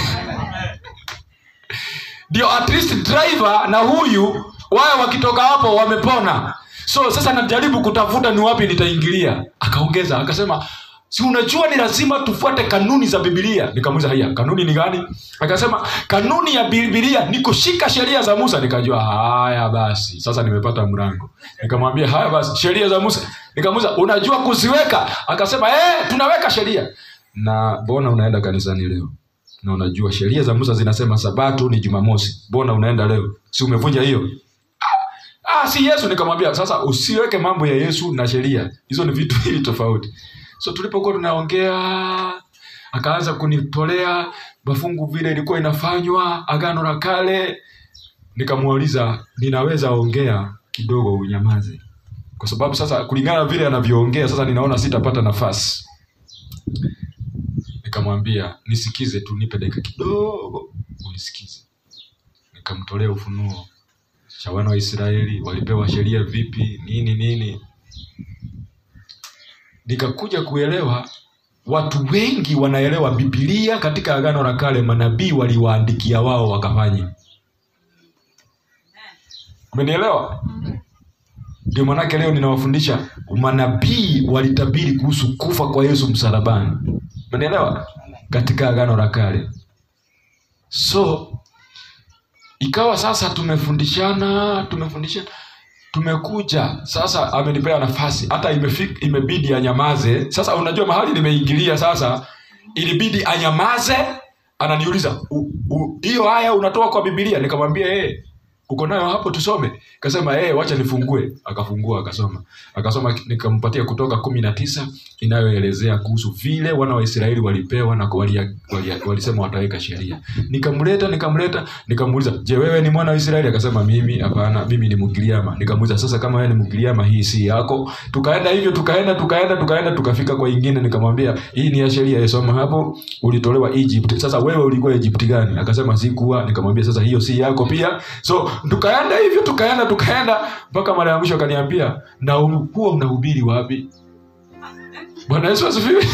ndio at least driver na huyu wao wakitoka hapo wamepona so sasa najaribu kutafuta ni wapi nitaingilia akaongeza akasema si unajua ni lazima tufuate kanuni za bibilia nikamuuliza haya kanuni ni gani akasema kanuni ya bibilia ni kushika sheria za musa nikajua haya basi sasa nimepata mrango nikamwambia haya basi sheria za musa nikamuuliza unajua kuziweka akasema eh tunaweka sheria na mbona unaenda kanisani leo na unajua sheria za musa zinasema sabato ni jumamosi mbona unaenda leo si umevunja hiyo ah, si yesu nikamwambia sasa usiweke mambo ya yesu na sheria hizo ni vitu hivi tofauti so tulipokuwa tunaongea akaanza kunitolea mafungu vile ilikuwa inafanywa agano la kale nikamuuliza ninaweza ongea kidogo unyamaze kwa sababu sasa kulingana na vile anavyoongea sasa ninaona sitapata nafasi nikamwambia nisikize tu nipe dakika kidogo unisikize nikamtolea ufunuo cha wana wa israeli walipewa sheria vipi nini nini nikakuja kuelewa watu wengi wanaelewa bibilia katika agano la kale manabii waliwaandikia wao wakafanya umenielewa ndio manake leo ninawafundisha manabii walitabiri kuhusu kufa kwa yesu msalabani umenielewa katika agano la kale so ikawa sasa tumefundishana tumefundishana tumekuja sasa amenipea nafasi hata imefik, imebidi anyamaze sasa unajua mahali nimeingilia sasa ilibidi anyamaze ananiuliza "U- u- hiyo haya unatoa kwa bibilia nikamwambia hey, uko nayo hapo tusome kasema hey, wacha nifungue akafungua akasoma akasoma nikampatia kutoka kumi na tisa inayoelezea kuhusu vile wana wa israeli walipewa na walia- walia- walisema wataweka sheria nikamleta nikamleta nikamuuliza je wewe ni mwana wa israeli akasema mimi hapana mimi ni mgiriama nikamuuliza sasa kama wewe ni mgiriama hii si yako tukaenda hivyo tukaenda tukaenda tukaenda tukafika kwa ingine nikamwambia hii ni ya sheria isoma hapo ulitolewa egypt sasa wewe ulikuwa egypt gani akasema sikuwa nikamwambia sasa hiyo si yako pia so tukaenda hivyo tukaenda tukaenda mpaka mara ya mwisho akaniambia na ulikuwa unahubiri wapi bwana yesu asifiwe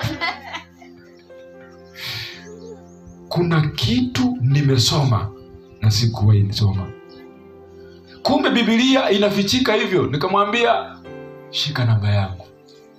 kuna kitu nimesoma na sikuwahi nisoma kumbe bibilia inafichika hivyo nikamwambia shika namba yangu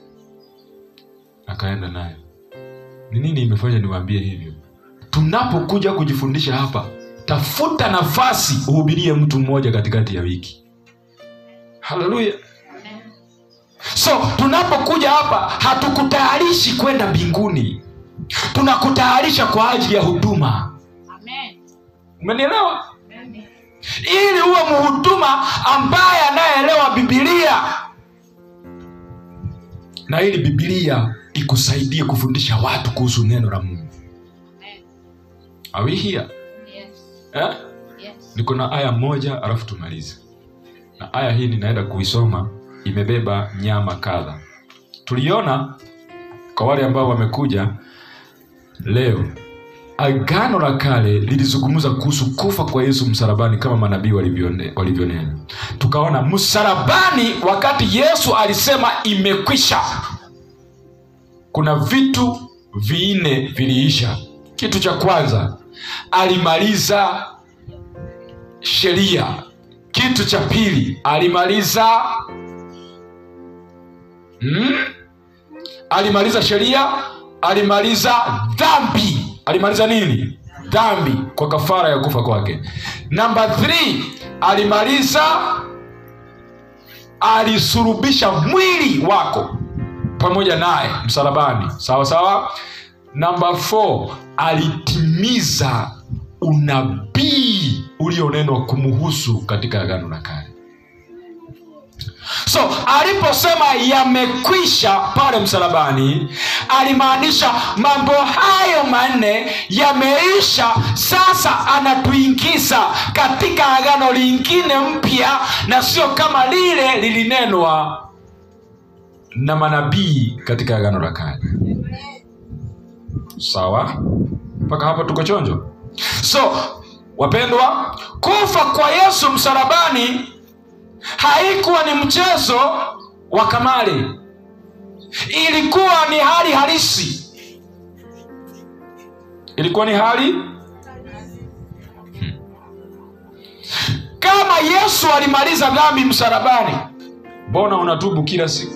akaenda nayo ni nini imefanya niwaambie hivyo tunapokuja kujifundisha hapa tafuta nafasi uhubirie mtu mmoja katikati ya wiki haleluya so tunapokuja hapa hatukutayarishi kwenda mbinguni tunakutayarisha kwa ajili ya huduma Amen. umenielewa ili uwe mhuduma ambaye anayeelewa bibilia na ili bibilia ikusaidie kufundisha watu kuhusu neno la mungu Amen. Are we here? Yes. Eh? Yes. niko na aya moja alafu tumalize na aya hii ninaenda kuisoma imebeba nyama kadha tuliona kwa wale ambao wamekuja leo agano la kale lilizungumza kuhusu kufa kwa yesu msalabani kama manabii walivyone- walivyonena tukaona msalabani wakati yesu alisema imekwisha kuna vitu vinne viliisha kitu cha kwanza alimaliza sheria kitu cha pili alimaliza hmm? alimaliza sheria alimaliza dhambi alimaliza nini dhambi kwa kafara ya kufa kwake namba 3 alimaliza alisurubisha mwili wako pamoja naye msalabani sawa sawa namba 4 alitimiza unabii ulionenwa kumuhusu katika agano la kale so aliposema yamekwisha pale msalabani alimaanisha mambo hayo manne yameisha sasa anatuingiza katika agano lingine mpya na sio kama lile lilinenwa na manabii katika agano la kale sawa mpaka hapo tuko chonjo so wapendwa kufa kwa yesu msalabani haikuwa ni mchezo wa kamari ilikuwa ni hali halisi ilikuwa ni hali Hmm. kama yesu alimaliza dhambi msalabani mbona unatubu kila siku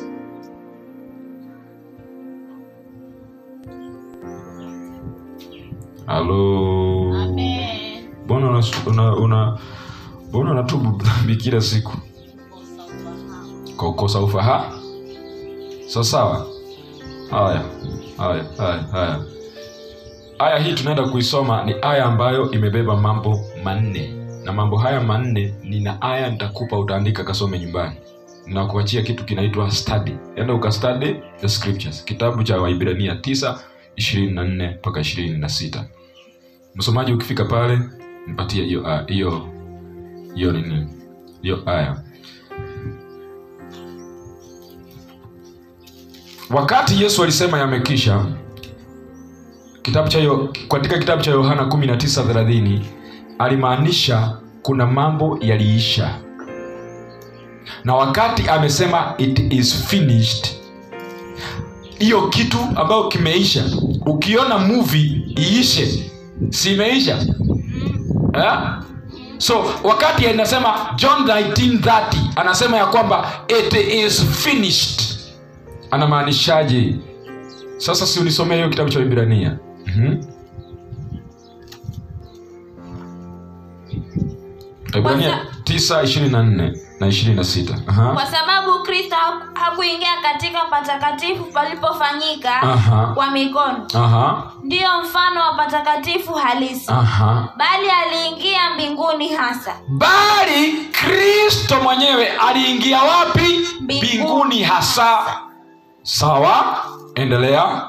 halo mbona una, una, una, mbona unatubu dhambi kila siku kwa kukosa ufahamu sawa sawa haya haya haya haya aya hii tunaenda kuisoma ni aya ambayo imebeba mambo manne na mambo haya manne nina aya nitakupa utaandika kasome nyumbani nakuachia kitu kinaitwa study enda ukastudy the scriptures kitabu cha waibrania 9 24 mpaka 26 msomaji ukifika pale nipatie hiyo aya- hiyo hiyo nini hiyo aya wakati yesu alisema yamekisha kitabu cha Yo- katika kitabu cha yohana 19:30 alimaanisha kuna mambo yaliisha na wakati amesema it is finished hiyo kitu ambayo kimeisha ukiona movie iishe si imeisha eh? so wakati anasema john 1930 anasema ya kwamba it is finished anamaanishaje sasa si unisomea hiyo kitabu cha ibrania mm-hmm. ibrania Kwanza- 9 24 na 26 Aha. kwa sababu kristo haku- hakuingia katika patakatifu palipofanyika Aha. kwa mikono Aha. ndiyo mfano wa patakatifu halisi Aha. bali aliingia mbinguni hasa bali kristo mwenyewe aliingia wapi Mbinguni. mbinguni hasa sawa endelea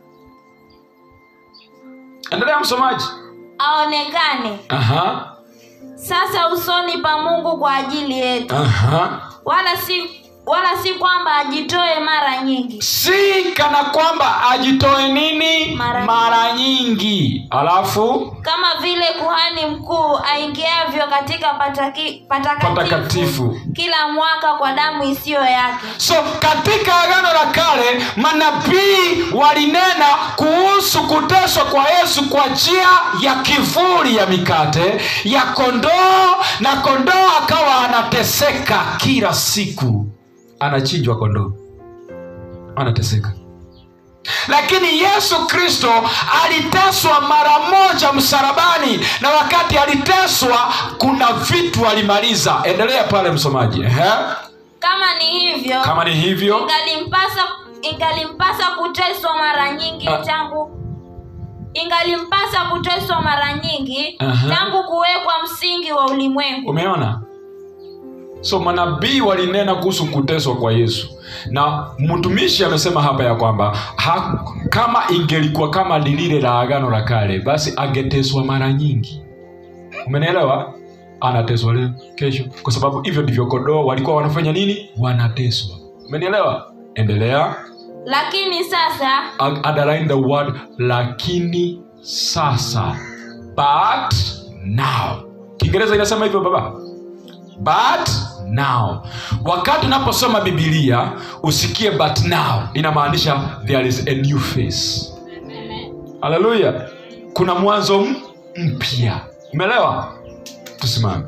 endelea msomaji aonekane Aha. sasa usoni pa mungu kwa ajili yetu Aha. wala si wala si kwamba ajitoe mara nyingi si kana kwamba ajitoe nini Mara- mara nyingi alafu kama vile kuhani mkuu aingiavyo katika pataki, patakatifu, Patakatifu. kila mwaka kwa damu isiyo yake so katika agano la kale manabii walinena kuhusu kuteswa kwa yesu kwa njia ya kivuli ya mikate ya kondoo na kondoo akawa anateseka kila siku anachinjwa kondoo anateseka lakini yesu kristo aliteswa mara moja msalabani na wakati aliteswa kuna vitu alimaliza endelea pale msomaji Ehe. kama ni hivyo kama ni hivyo ingalimpasa ingalimpasa kuteswa mara nyingi Ah. tangu ingalimpasa kuteswa mara nyingi Aha. tangu kuwekwa msingi wa ulimwengu umeona so manabii walinena kuhusu kuteswa kwa yesu na mtumishi amesema hapa ya kwamba ha, kama ingelikuwa kama ni lile la agano la kale basi angeteswa mara nyingi umenielewa anateswa leo kesho kwa sababu hivyo ndivyo kondoo walikuwa wanafanya nini wanateswa umenielewa endelea lakini sasa Ag- underline the word lakini sasa but now kiingereza inasema hivyo baba but now wakati unaposoma bibilia usikie but now inamaanisha there is a new face haleluya kuna mwanzo m- mpya umeelewa tusimame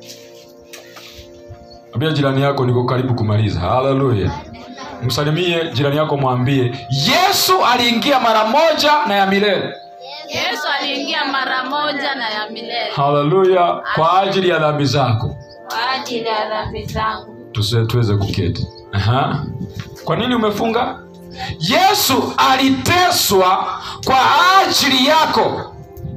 ambia jirani yako niko karibu kumaliza haleluya msalimie jirani yako mwambie yesu aliingia mara moja na ya milele yesu aliingia mara moja na ya milele haleluya kwa ajili ya dhambi zako kwa ajili ya dhambi zangu Tuse- tuweze kuketi Aha. kwa nini umefunga yesu aliteswa kwa ajili yako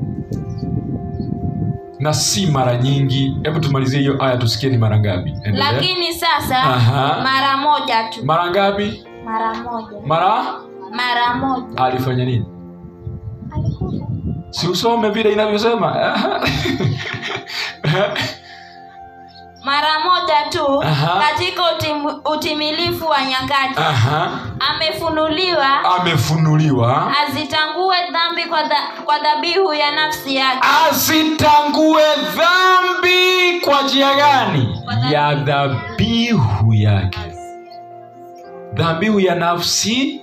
na si mara nyingi hebu tumalizie hiyo aya tusikie ni mara ngapi Endelea. lakini sasa Aha. mara moja tu mara ngapi mara moja mara mara moja alifanya nini alikufa si usome vile inavyosema mara moja tu Aha. katika utim, utimilifu wa nyakati Aha. amefunuliwa amefunuliwa azitangue dhambi kwa, dha, kwa dhabihu ya nafsi yake asitangue dhambi kwa njia gani ya dhabihu yake dhabihu ya nafsi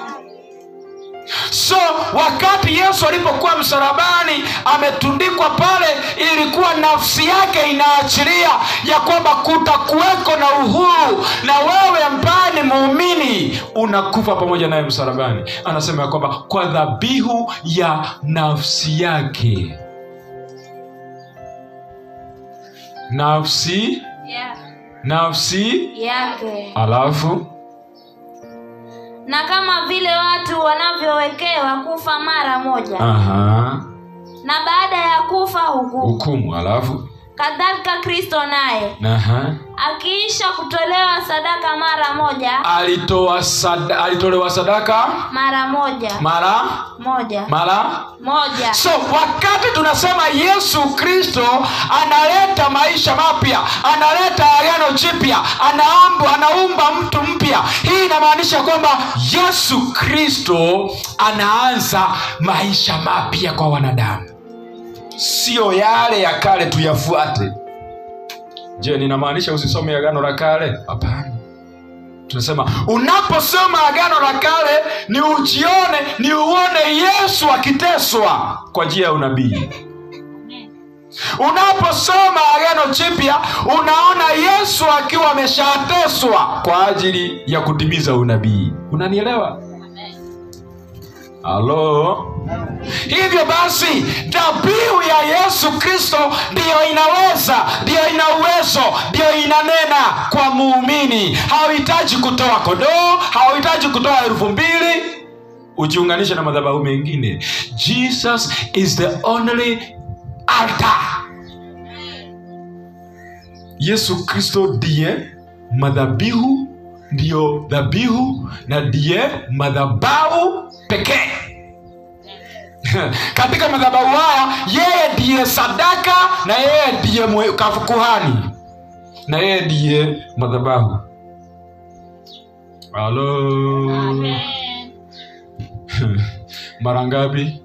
so wakati yesu alipokuwa msalabani ametundikwa pale ilikuwa nafsi yake inaachilia ya kwamba kutakuweko na uhuru na wewe ambaye ni muumini unakufa pamoja naye msalabani anasema ya kwamba kwa dhabihu ya nafsi yake nafsi nafsi yake alafu na kama vile watu wanavyowekewa kufa mara moja aha na baada ya kufa hukumu hukumu alafu kadhalika kristo naye aha akiisha kutolewa sadaka mara moja alitoa sada, alitolewa sadaka mara moja mara moja mara moja so wakati tunasema yesu kristo analeta maisha mapya analeta agano jipya anaumba, anaumba mtu mpya hii inamaanisha kwamba yesu kristo anaanza maisha mapya kwa wanadamu siyo yale ya kale tuyafuate je ninamaanisha usisome agano la kale hapana tunasema unaposoma agano la kale ni ujione ni uone yesu akiteswa kwa njia ya unabii unaposoma agano jipya unaona yesu akiwa ameshateswa kwa ajili ya kutimiza unabii unanielewa halo hivyo basi dhabihu ya yesu kristo ndiyo inaweza ndiyo ina uwezo ndiyo inanena kwa muumini hauhitaji kutoa kodoo hauhitaji kutoa elfu mbili ujiunganishe na madhabahu mengine jesus is the only altar yesu kristo ndiye madhabihu ndiyo dhabihu na ndiye madhabahu pekee katika madhabahu haya yeye ndiye sadaka na yeye ndiye mwe- kafu- kuhani na yeye ndiye madhabahu halo mara ngapi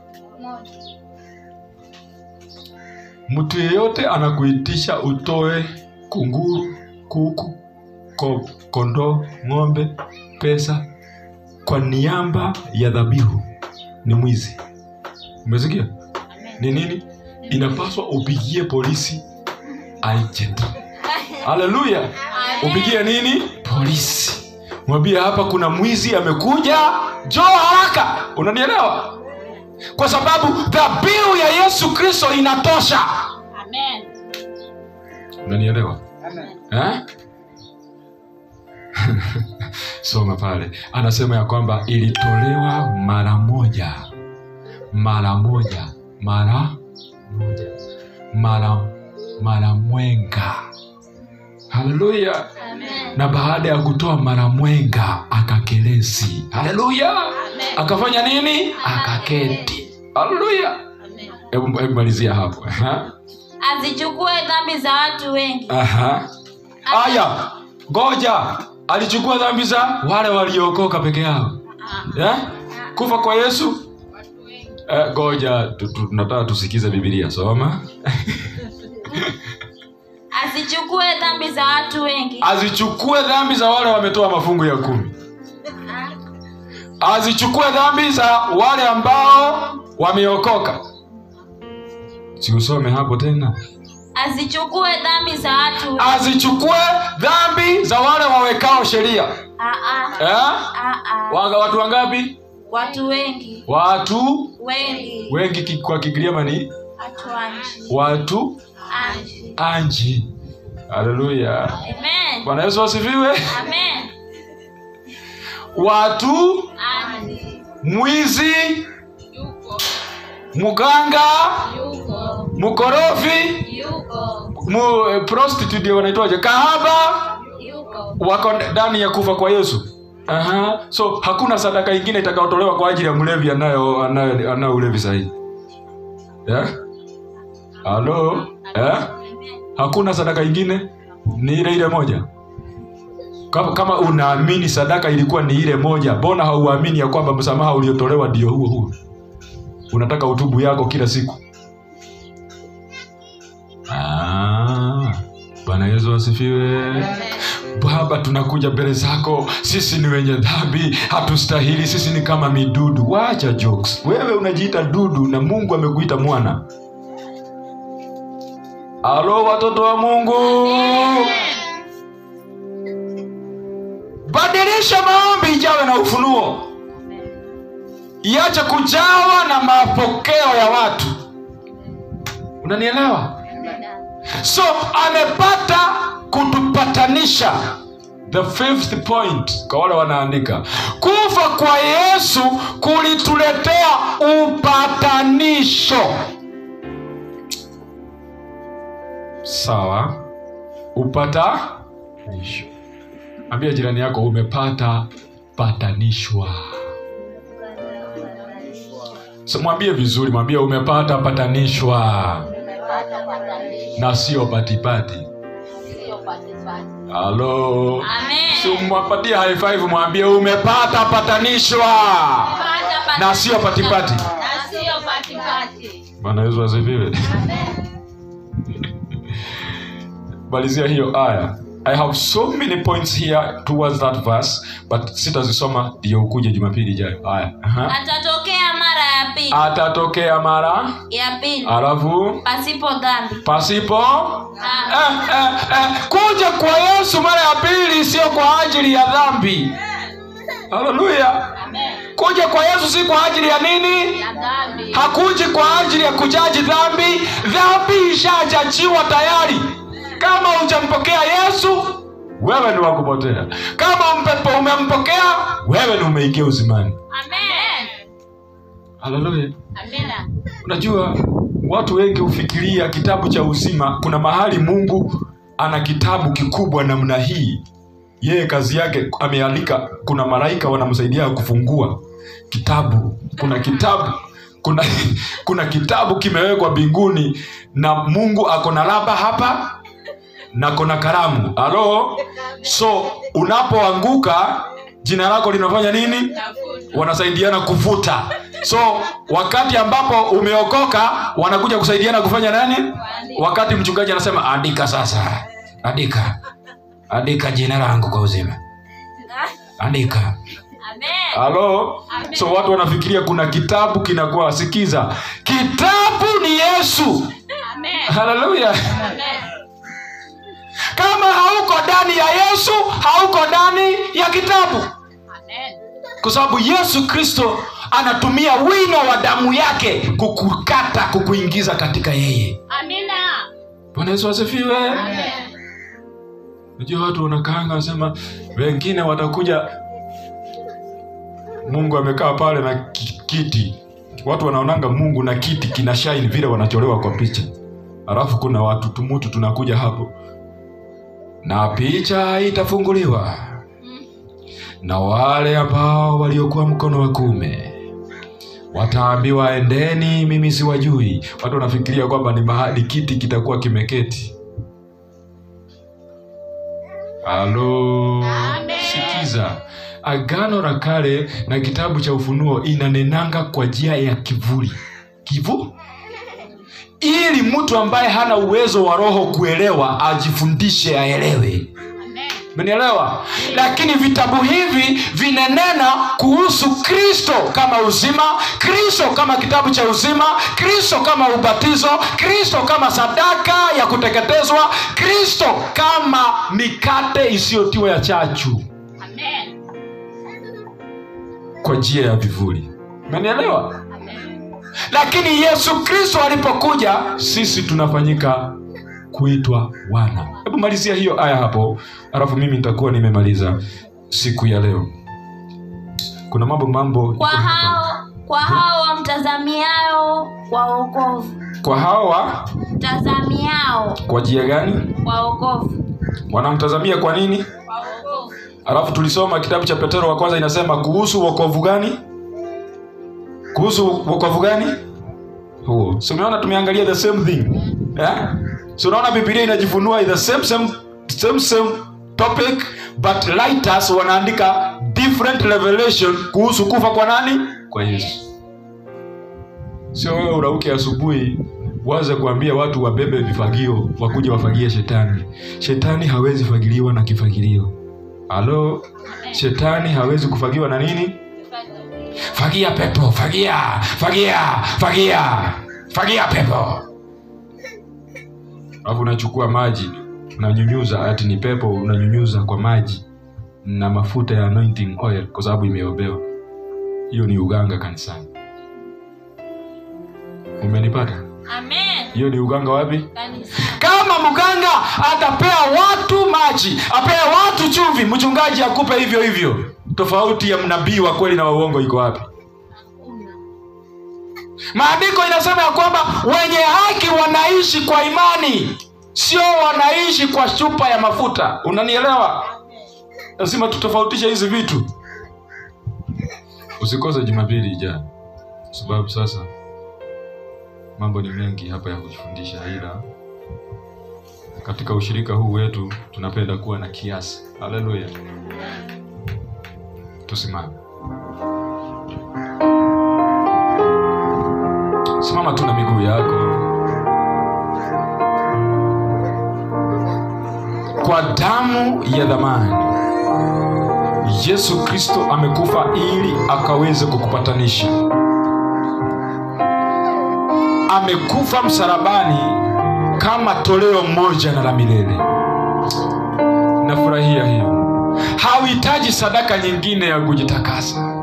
mtu yeyote anakuitisha utoe kunguru kuku ko, kondoo ng'ombe pesa kwa niaba ya dhabihu ni mwizi umesikia ni nini inapaswa upigie polisi agent haleluya upigie nini polisi mwambie hapa kuna mwizi amekuja joo haraka unanielewa kwa sababu dhabihu ya yesu kristo inatosha unanielewa eh? soma pale anasema ya kwamba ilitolewa mara moja mara moja mara moja mara mara mwenga haleluya na baada ya kutoa mara mwenga akakelesi haleluya akafanya nini akaketi haleluya hebu hebu malizia hapo Aha. azichukue dhambi za watu wengi Aha. aya ngoja alichukua dhambi za wale waliookoka peke yao eh? kufa kwa yesu Eh, ngoja tu- tu- tunataka tusikize bibilia soma azichukue dhambi za watu wengi azichukue dhambi za wale wametoa mafungu ya kumi azichukue dhambi za wale ambao wameokoka siusome hapo tena azichukue dhambi za watu wengi. azichukue dhambi za wale wawekao sheria Ah, ah, eh? ah, ah. Wanga, watu wangapi watu wengi watu wengi wengi ki- kwa kigiriama ni watu anji watu anji anji haleluya amen bwana yesu asifiwe amen watu anji mwizi mganga yuko mkorofi yuko mu, eh, prostitute wanaitwaje kahaba yuko wako ndani ya kufa kwa yesu Aha. so hakuna sadaka ingine itakayotolewa kwa ajili ya mlevi anayo anayo anayo ulevi sahihi yeah? halo yeah? hakuna sadaka ingine ni ile ile moja kama, kama unaamini sadaka ilikuwa ni ile moja mbona hauamini ya kwamba msamaha uliotolewa ndio huo huo unataka utubu yako kila siku Ah, bwana yesu asifiwe baba tunakuja mbele zako sisi ni wenye dhambi hatustahili sisi ni kama midudu wacha jokes wewe unajiita dudu na mungu amekuita mwana alo watoto wa mungu badilisha maombi ijawe na ufunuo iache kujawa na mapokeo ya watu unanielewa so amepata kutupatanisha the fifth point kwa wale wanaandika kufa kwa yesu kulituletea upatanisho sawa upatanisho ambia jirani yako umepata patanishwa so, mwambie vizuri mwambie umepata patanishwa na sio patipati halo Amen. si mwapatie high five mwambie umepata patanishwa Pata na sio patipati na sio patipati. bwana yesu asifiwe malizia hiyo aya i have so many points here towards that verse but sitazisoma ndio ukuje jumapili ijayo aya Aha. Atatokea mara ya pili atatokea mara ya pili alafu pasipo dhambi. pasipo Ah, eh, eh, eh, kuja kwa yesu mara ya pili sio kwa ajili ya dhambi haleluya kuja kwa yesu si kwa ajili ya nini ya dhambi. hakuji kwa ajili ya kujaji dhambi dhambi ishajajiwa tayari kama hujampokea yesu wewe ni wakupotea kama mpepo umempokea wewe ni umeingia uzimani Amen. haleluya Amina. unajua watu wengi hufikiria kitabu cha uzima kuna mahali mungu ana kitabu kikubwa namna hii yeye kazi yake ameandika kuna malaika wanamsaidia kufungua kitabu kuna kitabu kuna kuna kitabu kimewekwa mbinguni na mungu ako na laba hapa na kona kalamu halo so unapoanguka jina lako linafanya nini wanasaidiana kuvuta so wakati ambapo umeokoka wanakuja kusaidiana kufanya nani wakati mchungaji anasema andika sasa andika andika jina langu kwa uzima andika Amen. halo so watu wanafikiria kuna kitabu kinakuwa sikiza kitabu ni yesu Amen. haleluya Amen. kama hauko ndani ya yesu hauko ndani ya kitabu Amen. kwa sababu yesu kristo anatumia wino wa damu yake kukukata kukuingiza katika yeye Amina. bwana yesu asifiwe Amen. najua watu wanakaanga wanasema wengine watakuja mungu amekaa pale na ki- kiti watu wanaonanga mungu na kiti kina shine vile wanacholewa kwa picha alafu kuna watu tumutu tunakuja hapo na picha itafunguliwa na wale ambao waliokuwa mkono wa kume wataambiwa endeni mimi siwajui watu wanafikiria kwamba ni mahali kiti kitakuwa kimeketi halo sikiza agano la kale na kitabu cha ufunuo inanenanga kwa njia ya kivuli kivu ili mtu ambaye hana uwezo wa roho kuelewa ajifundishe aelewe menielewa lakini vitabu hivi vinanena kuhusu kristo kama uzima kristo kama kitabu cha uzima kristo kama ubatizo kristo kama sadaka ya kuteketezwa kristo kama mikate isiyotiwa ya chachu Amen. kwa njia ya vivuli menielewa lakini yesu kristo alipokuja sisi tunafanyika kuitwa wana hebu malizia hiyo aya hapo alafu mimi nitakuwa nimemaliza siku ya leo kuna mambo mambo Kwa hao kwa hao wamtazamiao kwa wokovu. kwa hawa Mtazamiao kwa njia gani kwa wokovu. wanamtazamia kwa nini Kwa wokovu. alafu tulisoma kitabu cha petero wa kwanza inasema kuhusu wokovu gani kuhusu wokovu gani huo so umeona tumeangalia the same thing eh? so unaona bibilia inajifunua the same same, same, same topic but writers wanaandika different revelation kuhusu kufa kwa nani kwa yesu sio wewe urauke asubuhi uanze kuambia watu wabebe vifagio wakuja wafagie shetani shetani hawezi fagiliwa na kifagilio halo shetani hawezi kufagiwa na nini fagia pepo fagia fagia fagia fagia pepo alafu unachukua maji unanyunyuza ati ni pepo unanyunyuza kwa maji na mafuta ya anointing oil kwa sababu imeobewa hiyo ni uganga kanisani umenipata Amen. hiyo ni uganga wapi Kanisa. kama mganga atapea watu maji apea watu chumvi mchungaji akupe hivyo hivyo tofauti ya mnabii wa kweli na wa uongo iko wapi maandiko inasema ya kwamba wenye haki wanaishi kwa imani sio wanaishi kwa chupa ya mafuta unanielewa lazima tutofautishe hizi vitu usikose jumapili ijayo kwa sababu sasa mambo ni mengi hapa ya kujifundisha ila katika ushirika huu wetu tunapenda kuwa na kiasi haleluya tusimame simama tu na miguu yako kwa damu ya dhamani yesu kristo amekufa ili akaweze kukupatanisha amekufa msalabani kama toleo moja na la milele nafurahia hiyo hauhitaji sadaka nyingine ya kujitakasa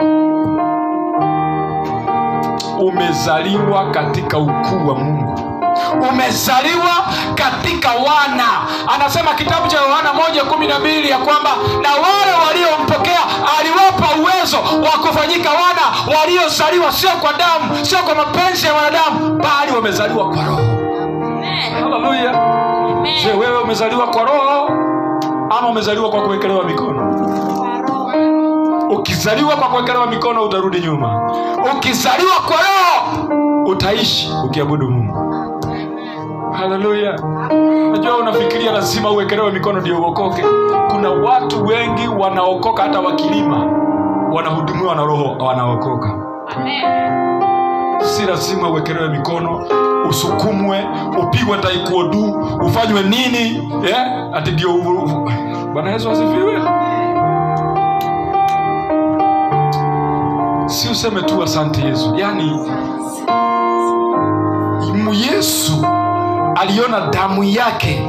umezaliwa katika ukuu wa mungu umezaliwa katika wana anasema kitabu cha yohana moja kumi na mbili ya kwamba na wale waliompokea aliwapa uwezo wa kufanyika wana waliozaliwa sio kwa damu sio kwa mapenzi ya wanadamu bali wamezaliwa kwa roho Amen. haleluya je Amen. wewe umezaliwa kwa roho ama umezaliwa kwa kuwekelewa mikono ukizaliwa kwa kuwekelewa mikono utarudi nyuma ukizaliwa kwa roho utaishi ukiabudu mungu haleluya najua unafikiria lazima uwekelewe mikono ndio uokoke kuna watu wengi wanaokoka hata wakilima wanahudumiwa na roho wanaokoka si lazima uwekelewe mikono usukumwe upigwe taikuodu ufanywe nini eh? ati ndio u- u- bwana yesu asifiwe si useme tu asante yesu yaani mu- yesu aliona damu yake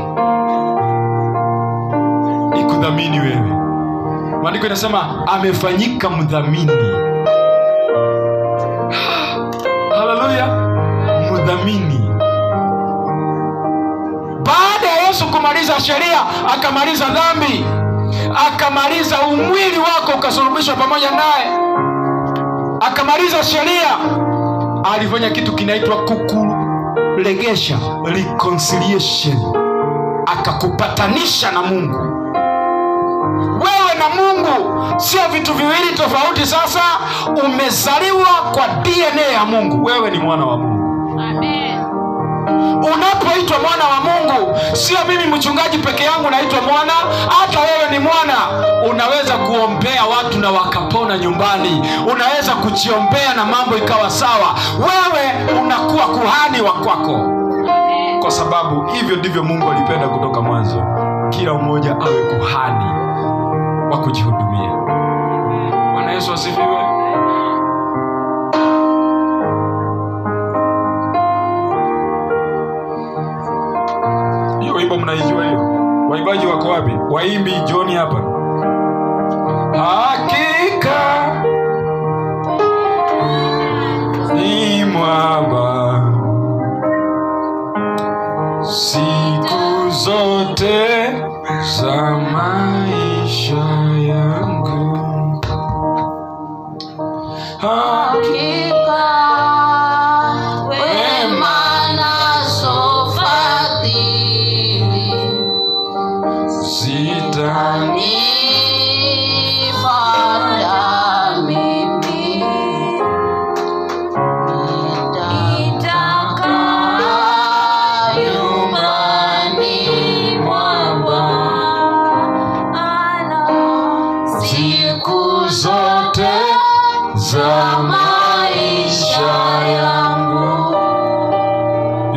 ikudhamini wewe maandiko inasema amefanyika mdhamini haleluya mdhamini baada ya yesu kumaliza sheria akamaliza dhambi akamaliza umwili wako ukasulubishwa pamoja naye akamaliza sheria alifanya kitu kinaitwa kukuregesha reconciliation akakupatanisha na mungu wewe na mungu sio vitu viwili tofauti sasa umezaliwa kwa dna ya mungu wewe ni mwana wa mungu unapoitwa mwana wa mungu sio mimi mchungaji peke yangu naitwa mwana hata wewe ni mwana unaweza kuombea watu na wakapona nyumbani unaweza kujiombea na mambo ikawa sawa wewe unakuwa kuhani wa kwako kwa sababu hivyo ndivyo mungu alipenda kutoka mwanzo kila mmoja awe kuhani wa kujihudumia bwana yesu asifiwe hiyo wimbo mnaijua hiyo waimbaji wako wapi waimbi joni hapa hakika ni mwamba siku zote za maisha yangu Hakika wema nazo fadhili sitani nipanda mimi nitakaa nyumbani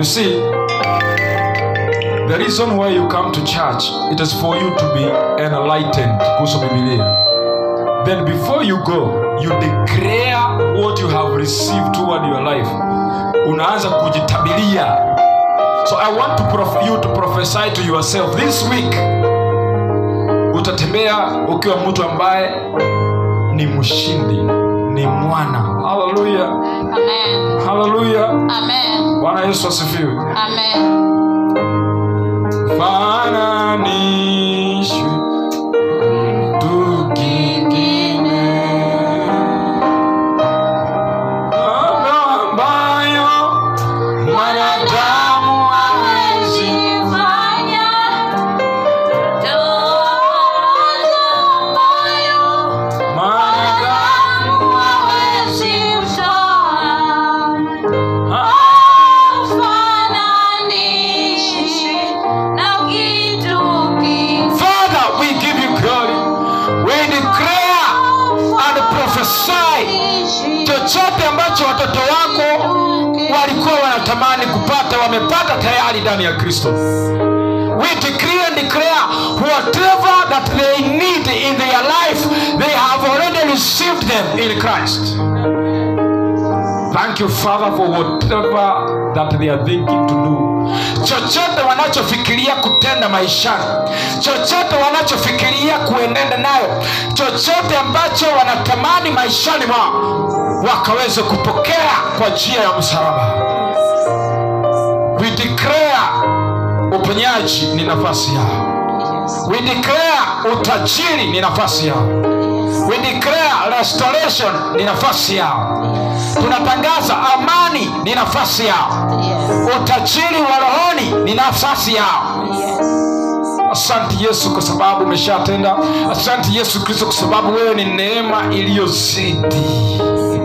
see, the reason why you come to church, it is for you to be enlightened. Kuhusu Biblia. Then before you go, you declare what you have received toward your life. Unaanza kujitabiria. So I want to prof- you to prophesy to yourself this week. Utatembea ukiwa mtu ambaye ni mshindi, ni mwana. Haleluya. Amen. Haleluya. Amen. Bwana Yesu asifiwe. Amen. fananishwe mtu kingine Mambo ambayo mwanadamu hawezi Fanya toba ambayo mwanadamu hawezi kutoa. ha- Hafananishi na kitu kingine. Father, we give you glory. We declare and prophesy chochote ambacho watoto wako walikuwa wanatamani kupata wamepata tayari ndani ya kristo we decree and declare whatever that they need in their life they have already received them in christ thank you father for whatever that they are thinking to do chochote wanachofikiria kutenda maishani chochote wanachofikiria kuenenda nayo chochote ambacho wanatamani maishani mwao wakaweze kupokea kwa njia ya msalaba we declare uponyaji ni nafasi yao we declare utajiri ni nafasi yao we declare restoration ni nafasi yao tunatangaza amani ni nafasi yao utajiri wa rohoni ni nafasi yao asante yesu kwa sababu umeshatenda asante yesu kristo kwa sababu wewe ni neema iliyozidi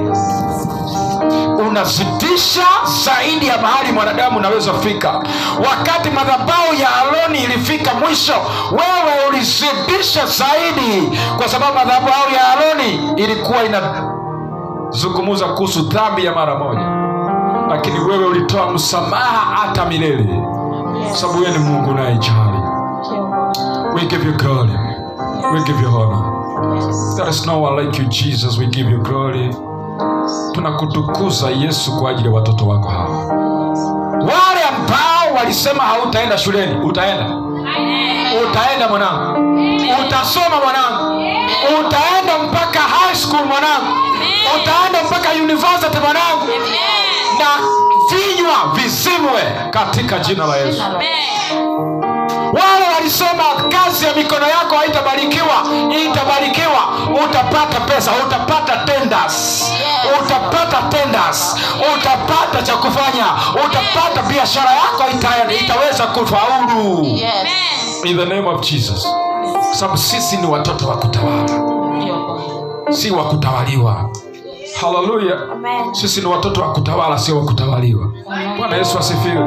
unazidisha zaidi ya mahali mwanadamu unaweza fika wakati madhabau ya aroni ilifika mwisho wewe ulizidisha zaidi kwa sababu madhabau ya aroni ilikuwa inazungumuza kuhusu dhambi ya mara moja lakini wewe ulitoa msamaha hata milele sababu wewe ni mungu unayejali we give you glory we give you honor there is no one like you jesus we give you glory tunakutukuza yesu kwa ajili ya watoto wako hawa wale ambao walisema hautaenda shuleni utaenda utaenda mwanangu utasoma mwanangu utaenda mpaka high school mwanangu utaenda mpaka university mwanangu na vinywa vizimwe katika jina la yesu wale walisema kazi ya mikono yako haitabarikiwa itabarikiwa utapata pesa utapata tenders utapata tenders utapata cha kufanya utapata biashara yako ita, itaweza kufaulu in the name of jesus sababu sisi ni watoto wa kutawala si wa kutawaliwa haleluya sisi ni watoto wa kutawala sio wa kutawaliwa bwana yesu asifiwe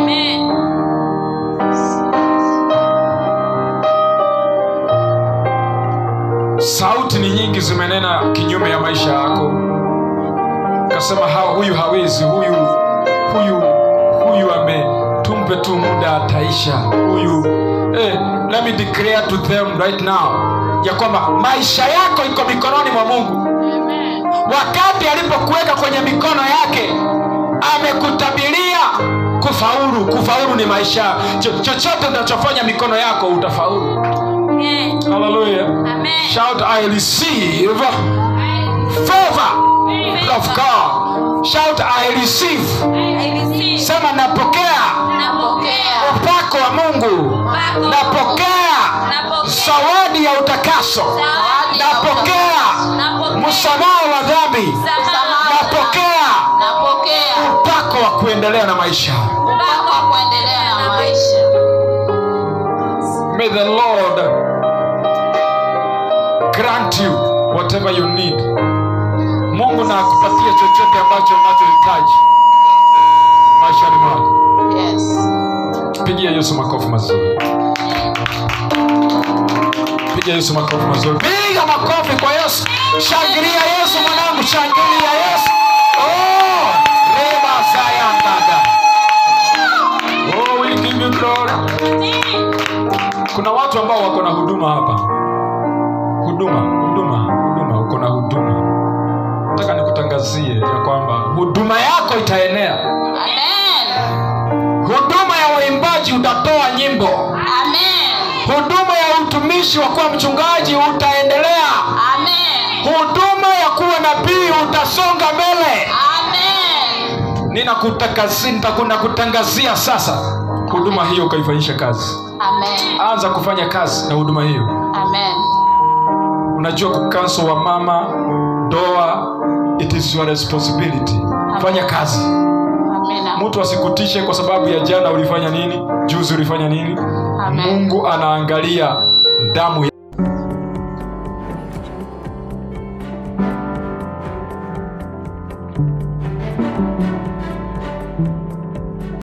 sauti ni nyingi zimenena kinyume ya maisha yako kasema ha, huyu hawezi huyu huyu huyu ame tumpe tu muda ataisha huyu eh, let me declare to them right now ya kwamba maisha yako iko mikononi mwa mungu wakati alipokuweka kwenye mikono yake amekutabiria kufaulu kufaulu ni maisha Cho- chochote unachofanya mikono yako utafaulu haleluya shout i receive favor of god shout i receive sema napokea upako wa mungu napokea zawadi ya utakaso napokea msamaha wa dhambi napokea upako wa kuendelea na maisha may the lord grant you whatever you need mungu na akupatie chochote ambacho unachohitaji maishani mwako pigia yesu makofi mazuri piga yesu makofi mazuri piga makofi kwa yesu shangilia yesu mwanangu shangilia yesu oh, reba sayandada huduma hapa huduma huduma huduma uko na huduma nataka nikutangazie ya kwamba huduma yako itaenea Amen. huduma ya waimbaji utatoa nyimbo Amen. huduma ya utumishi wa kuwa mchungaji utaendelea Amen. huduma ya kuwa nabii utasonga mbele Amen. ninakutangazia ninakutangazia sasa huduma hiyo ukaifanyisha kazi Amen. anza kufanya kazi na huduma hiyo Amen. unajua kukanso wa mama ndoa it is your responsibility fanya kazi Amina. mtu asikutishe kwa sababu ya jana ulifanya nini juzi ulifanya nini Amen. mungu anaangalia damu ya Thank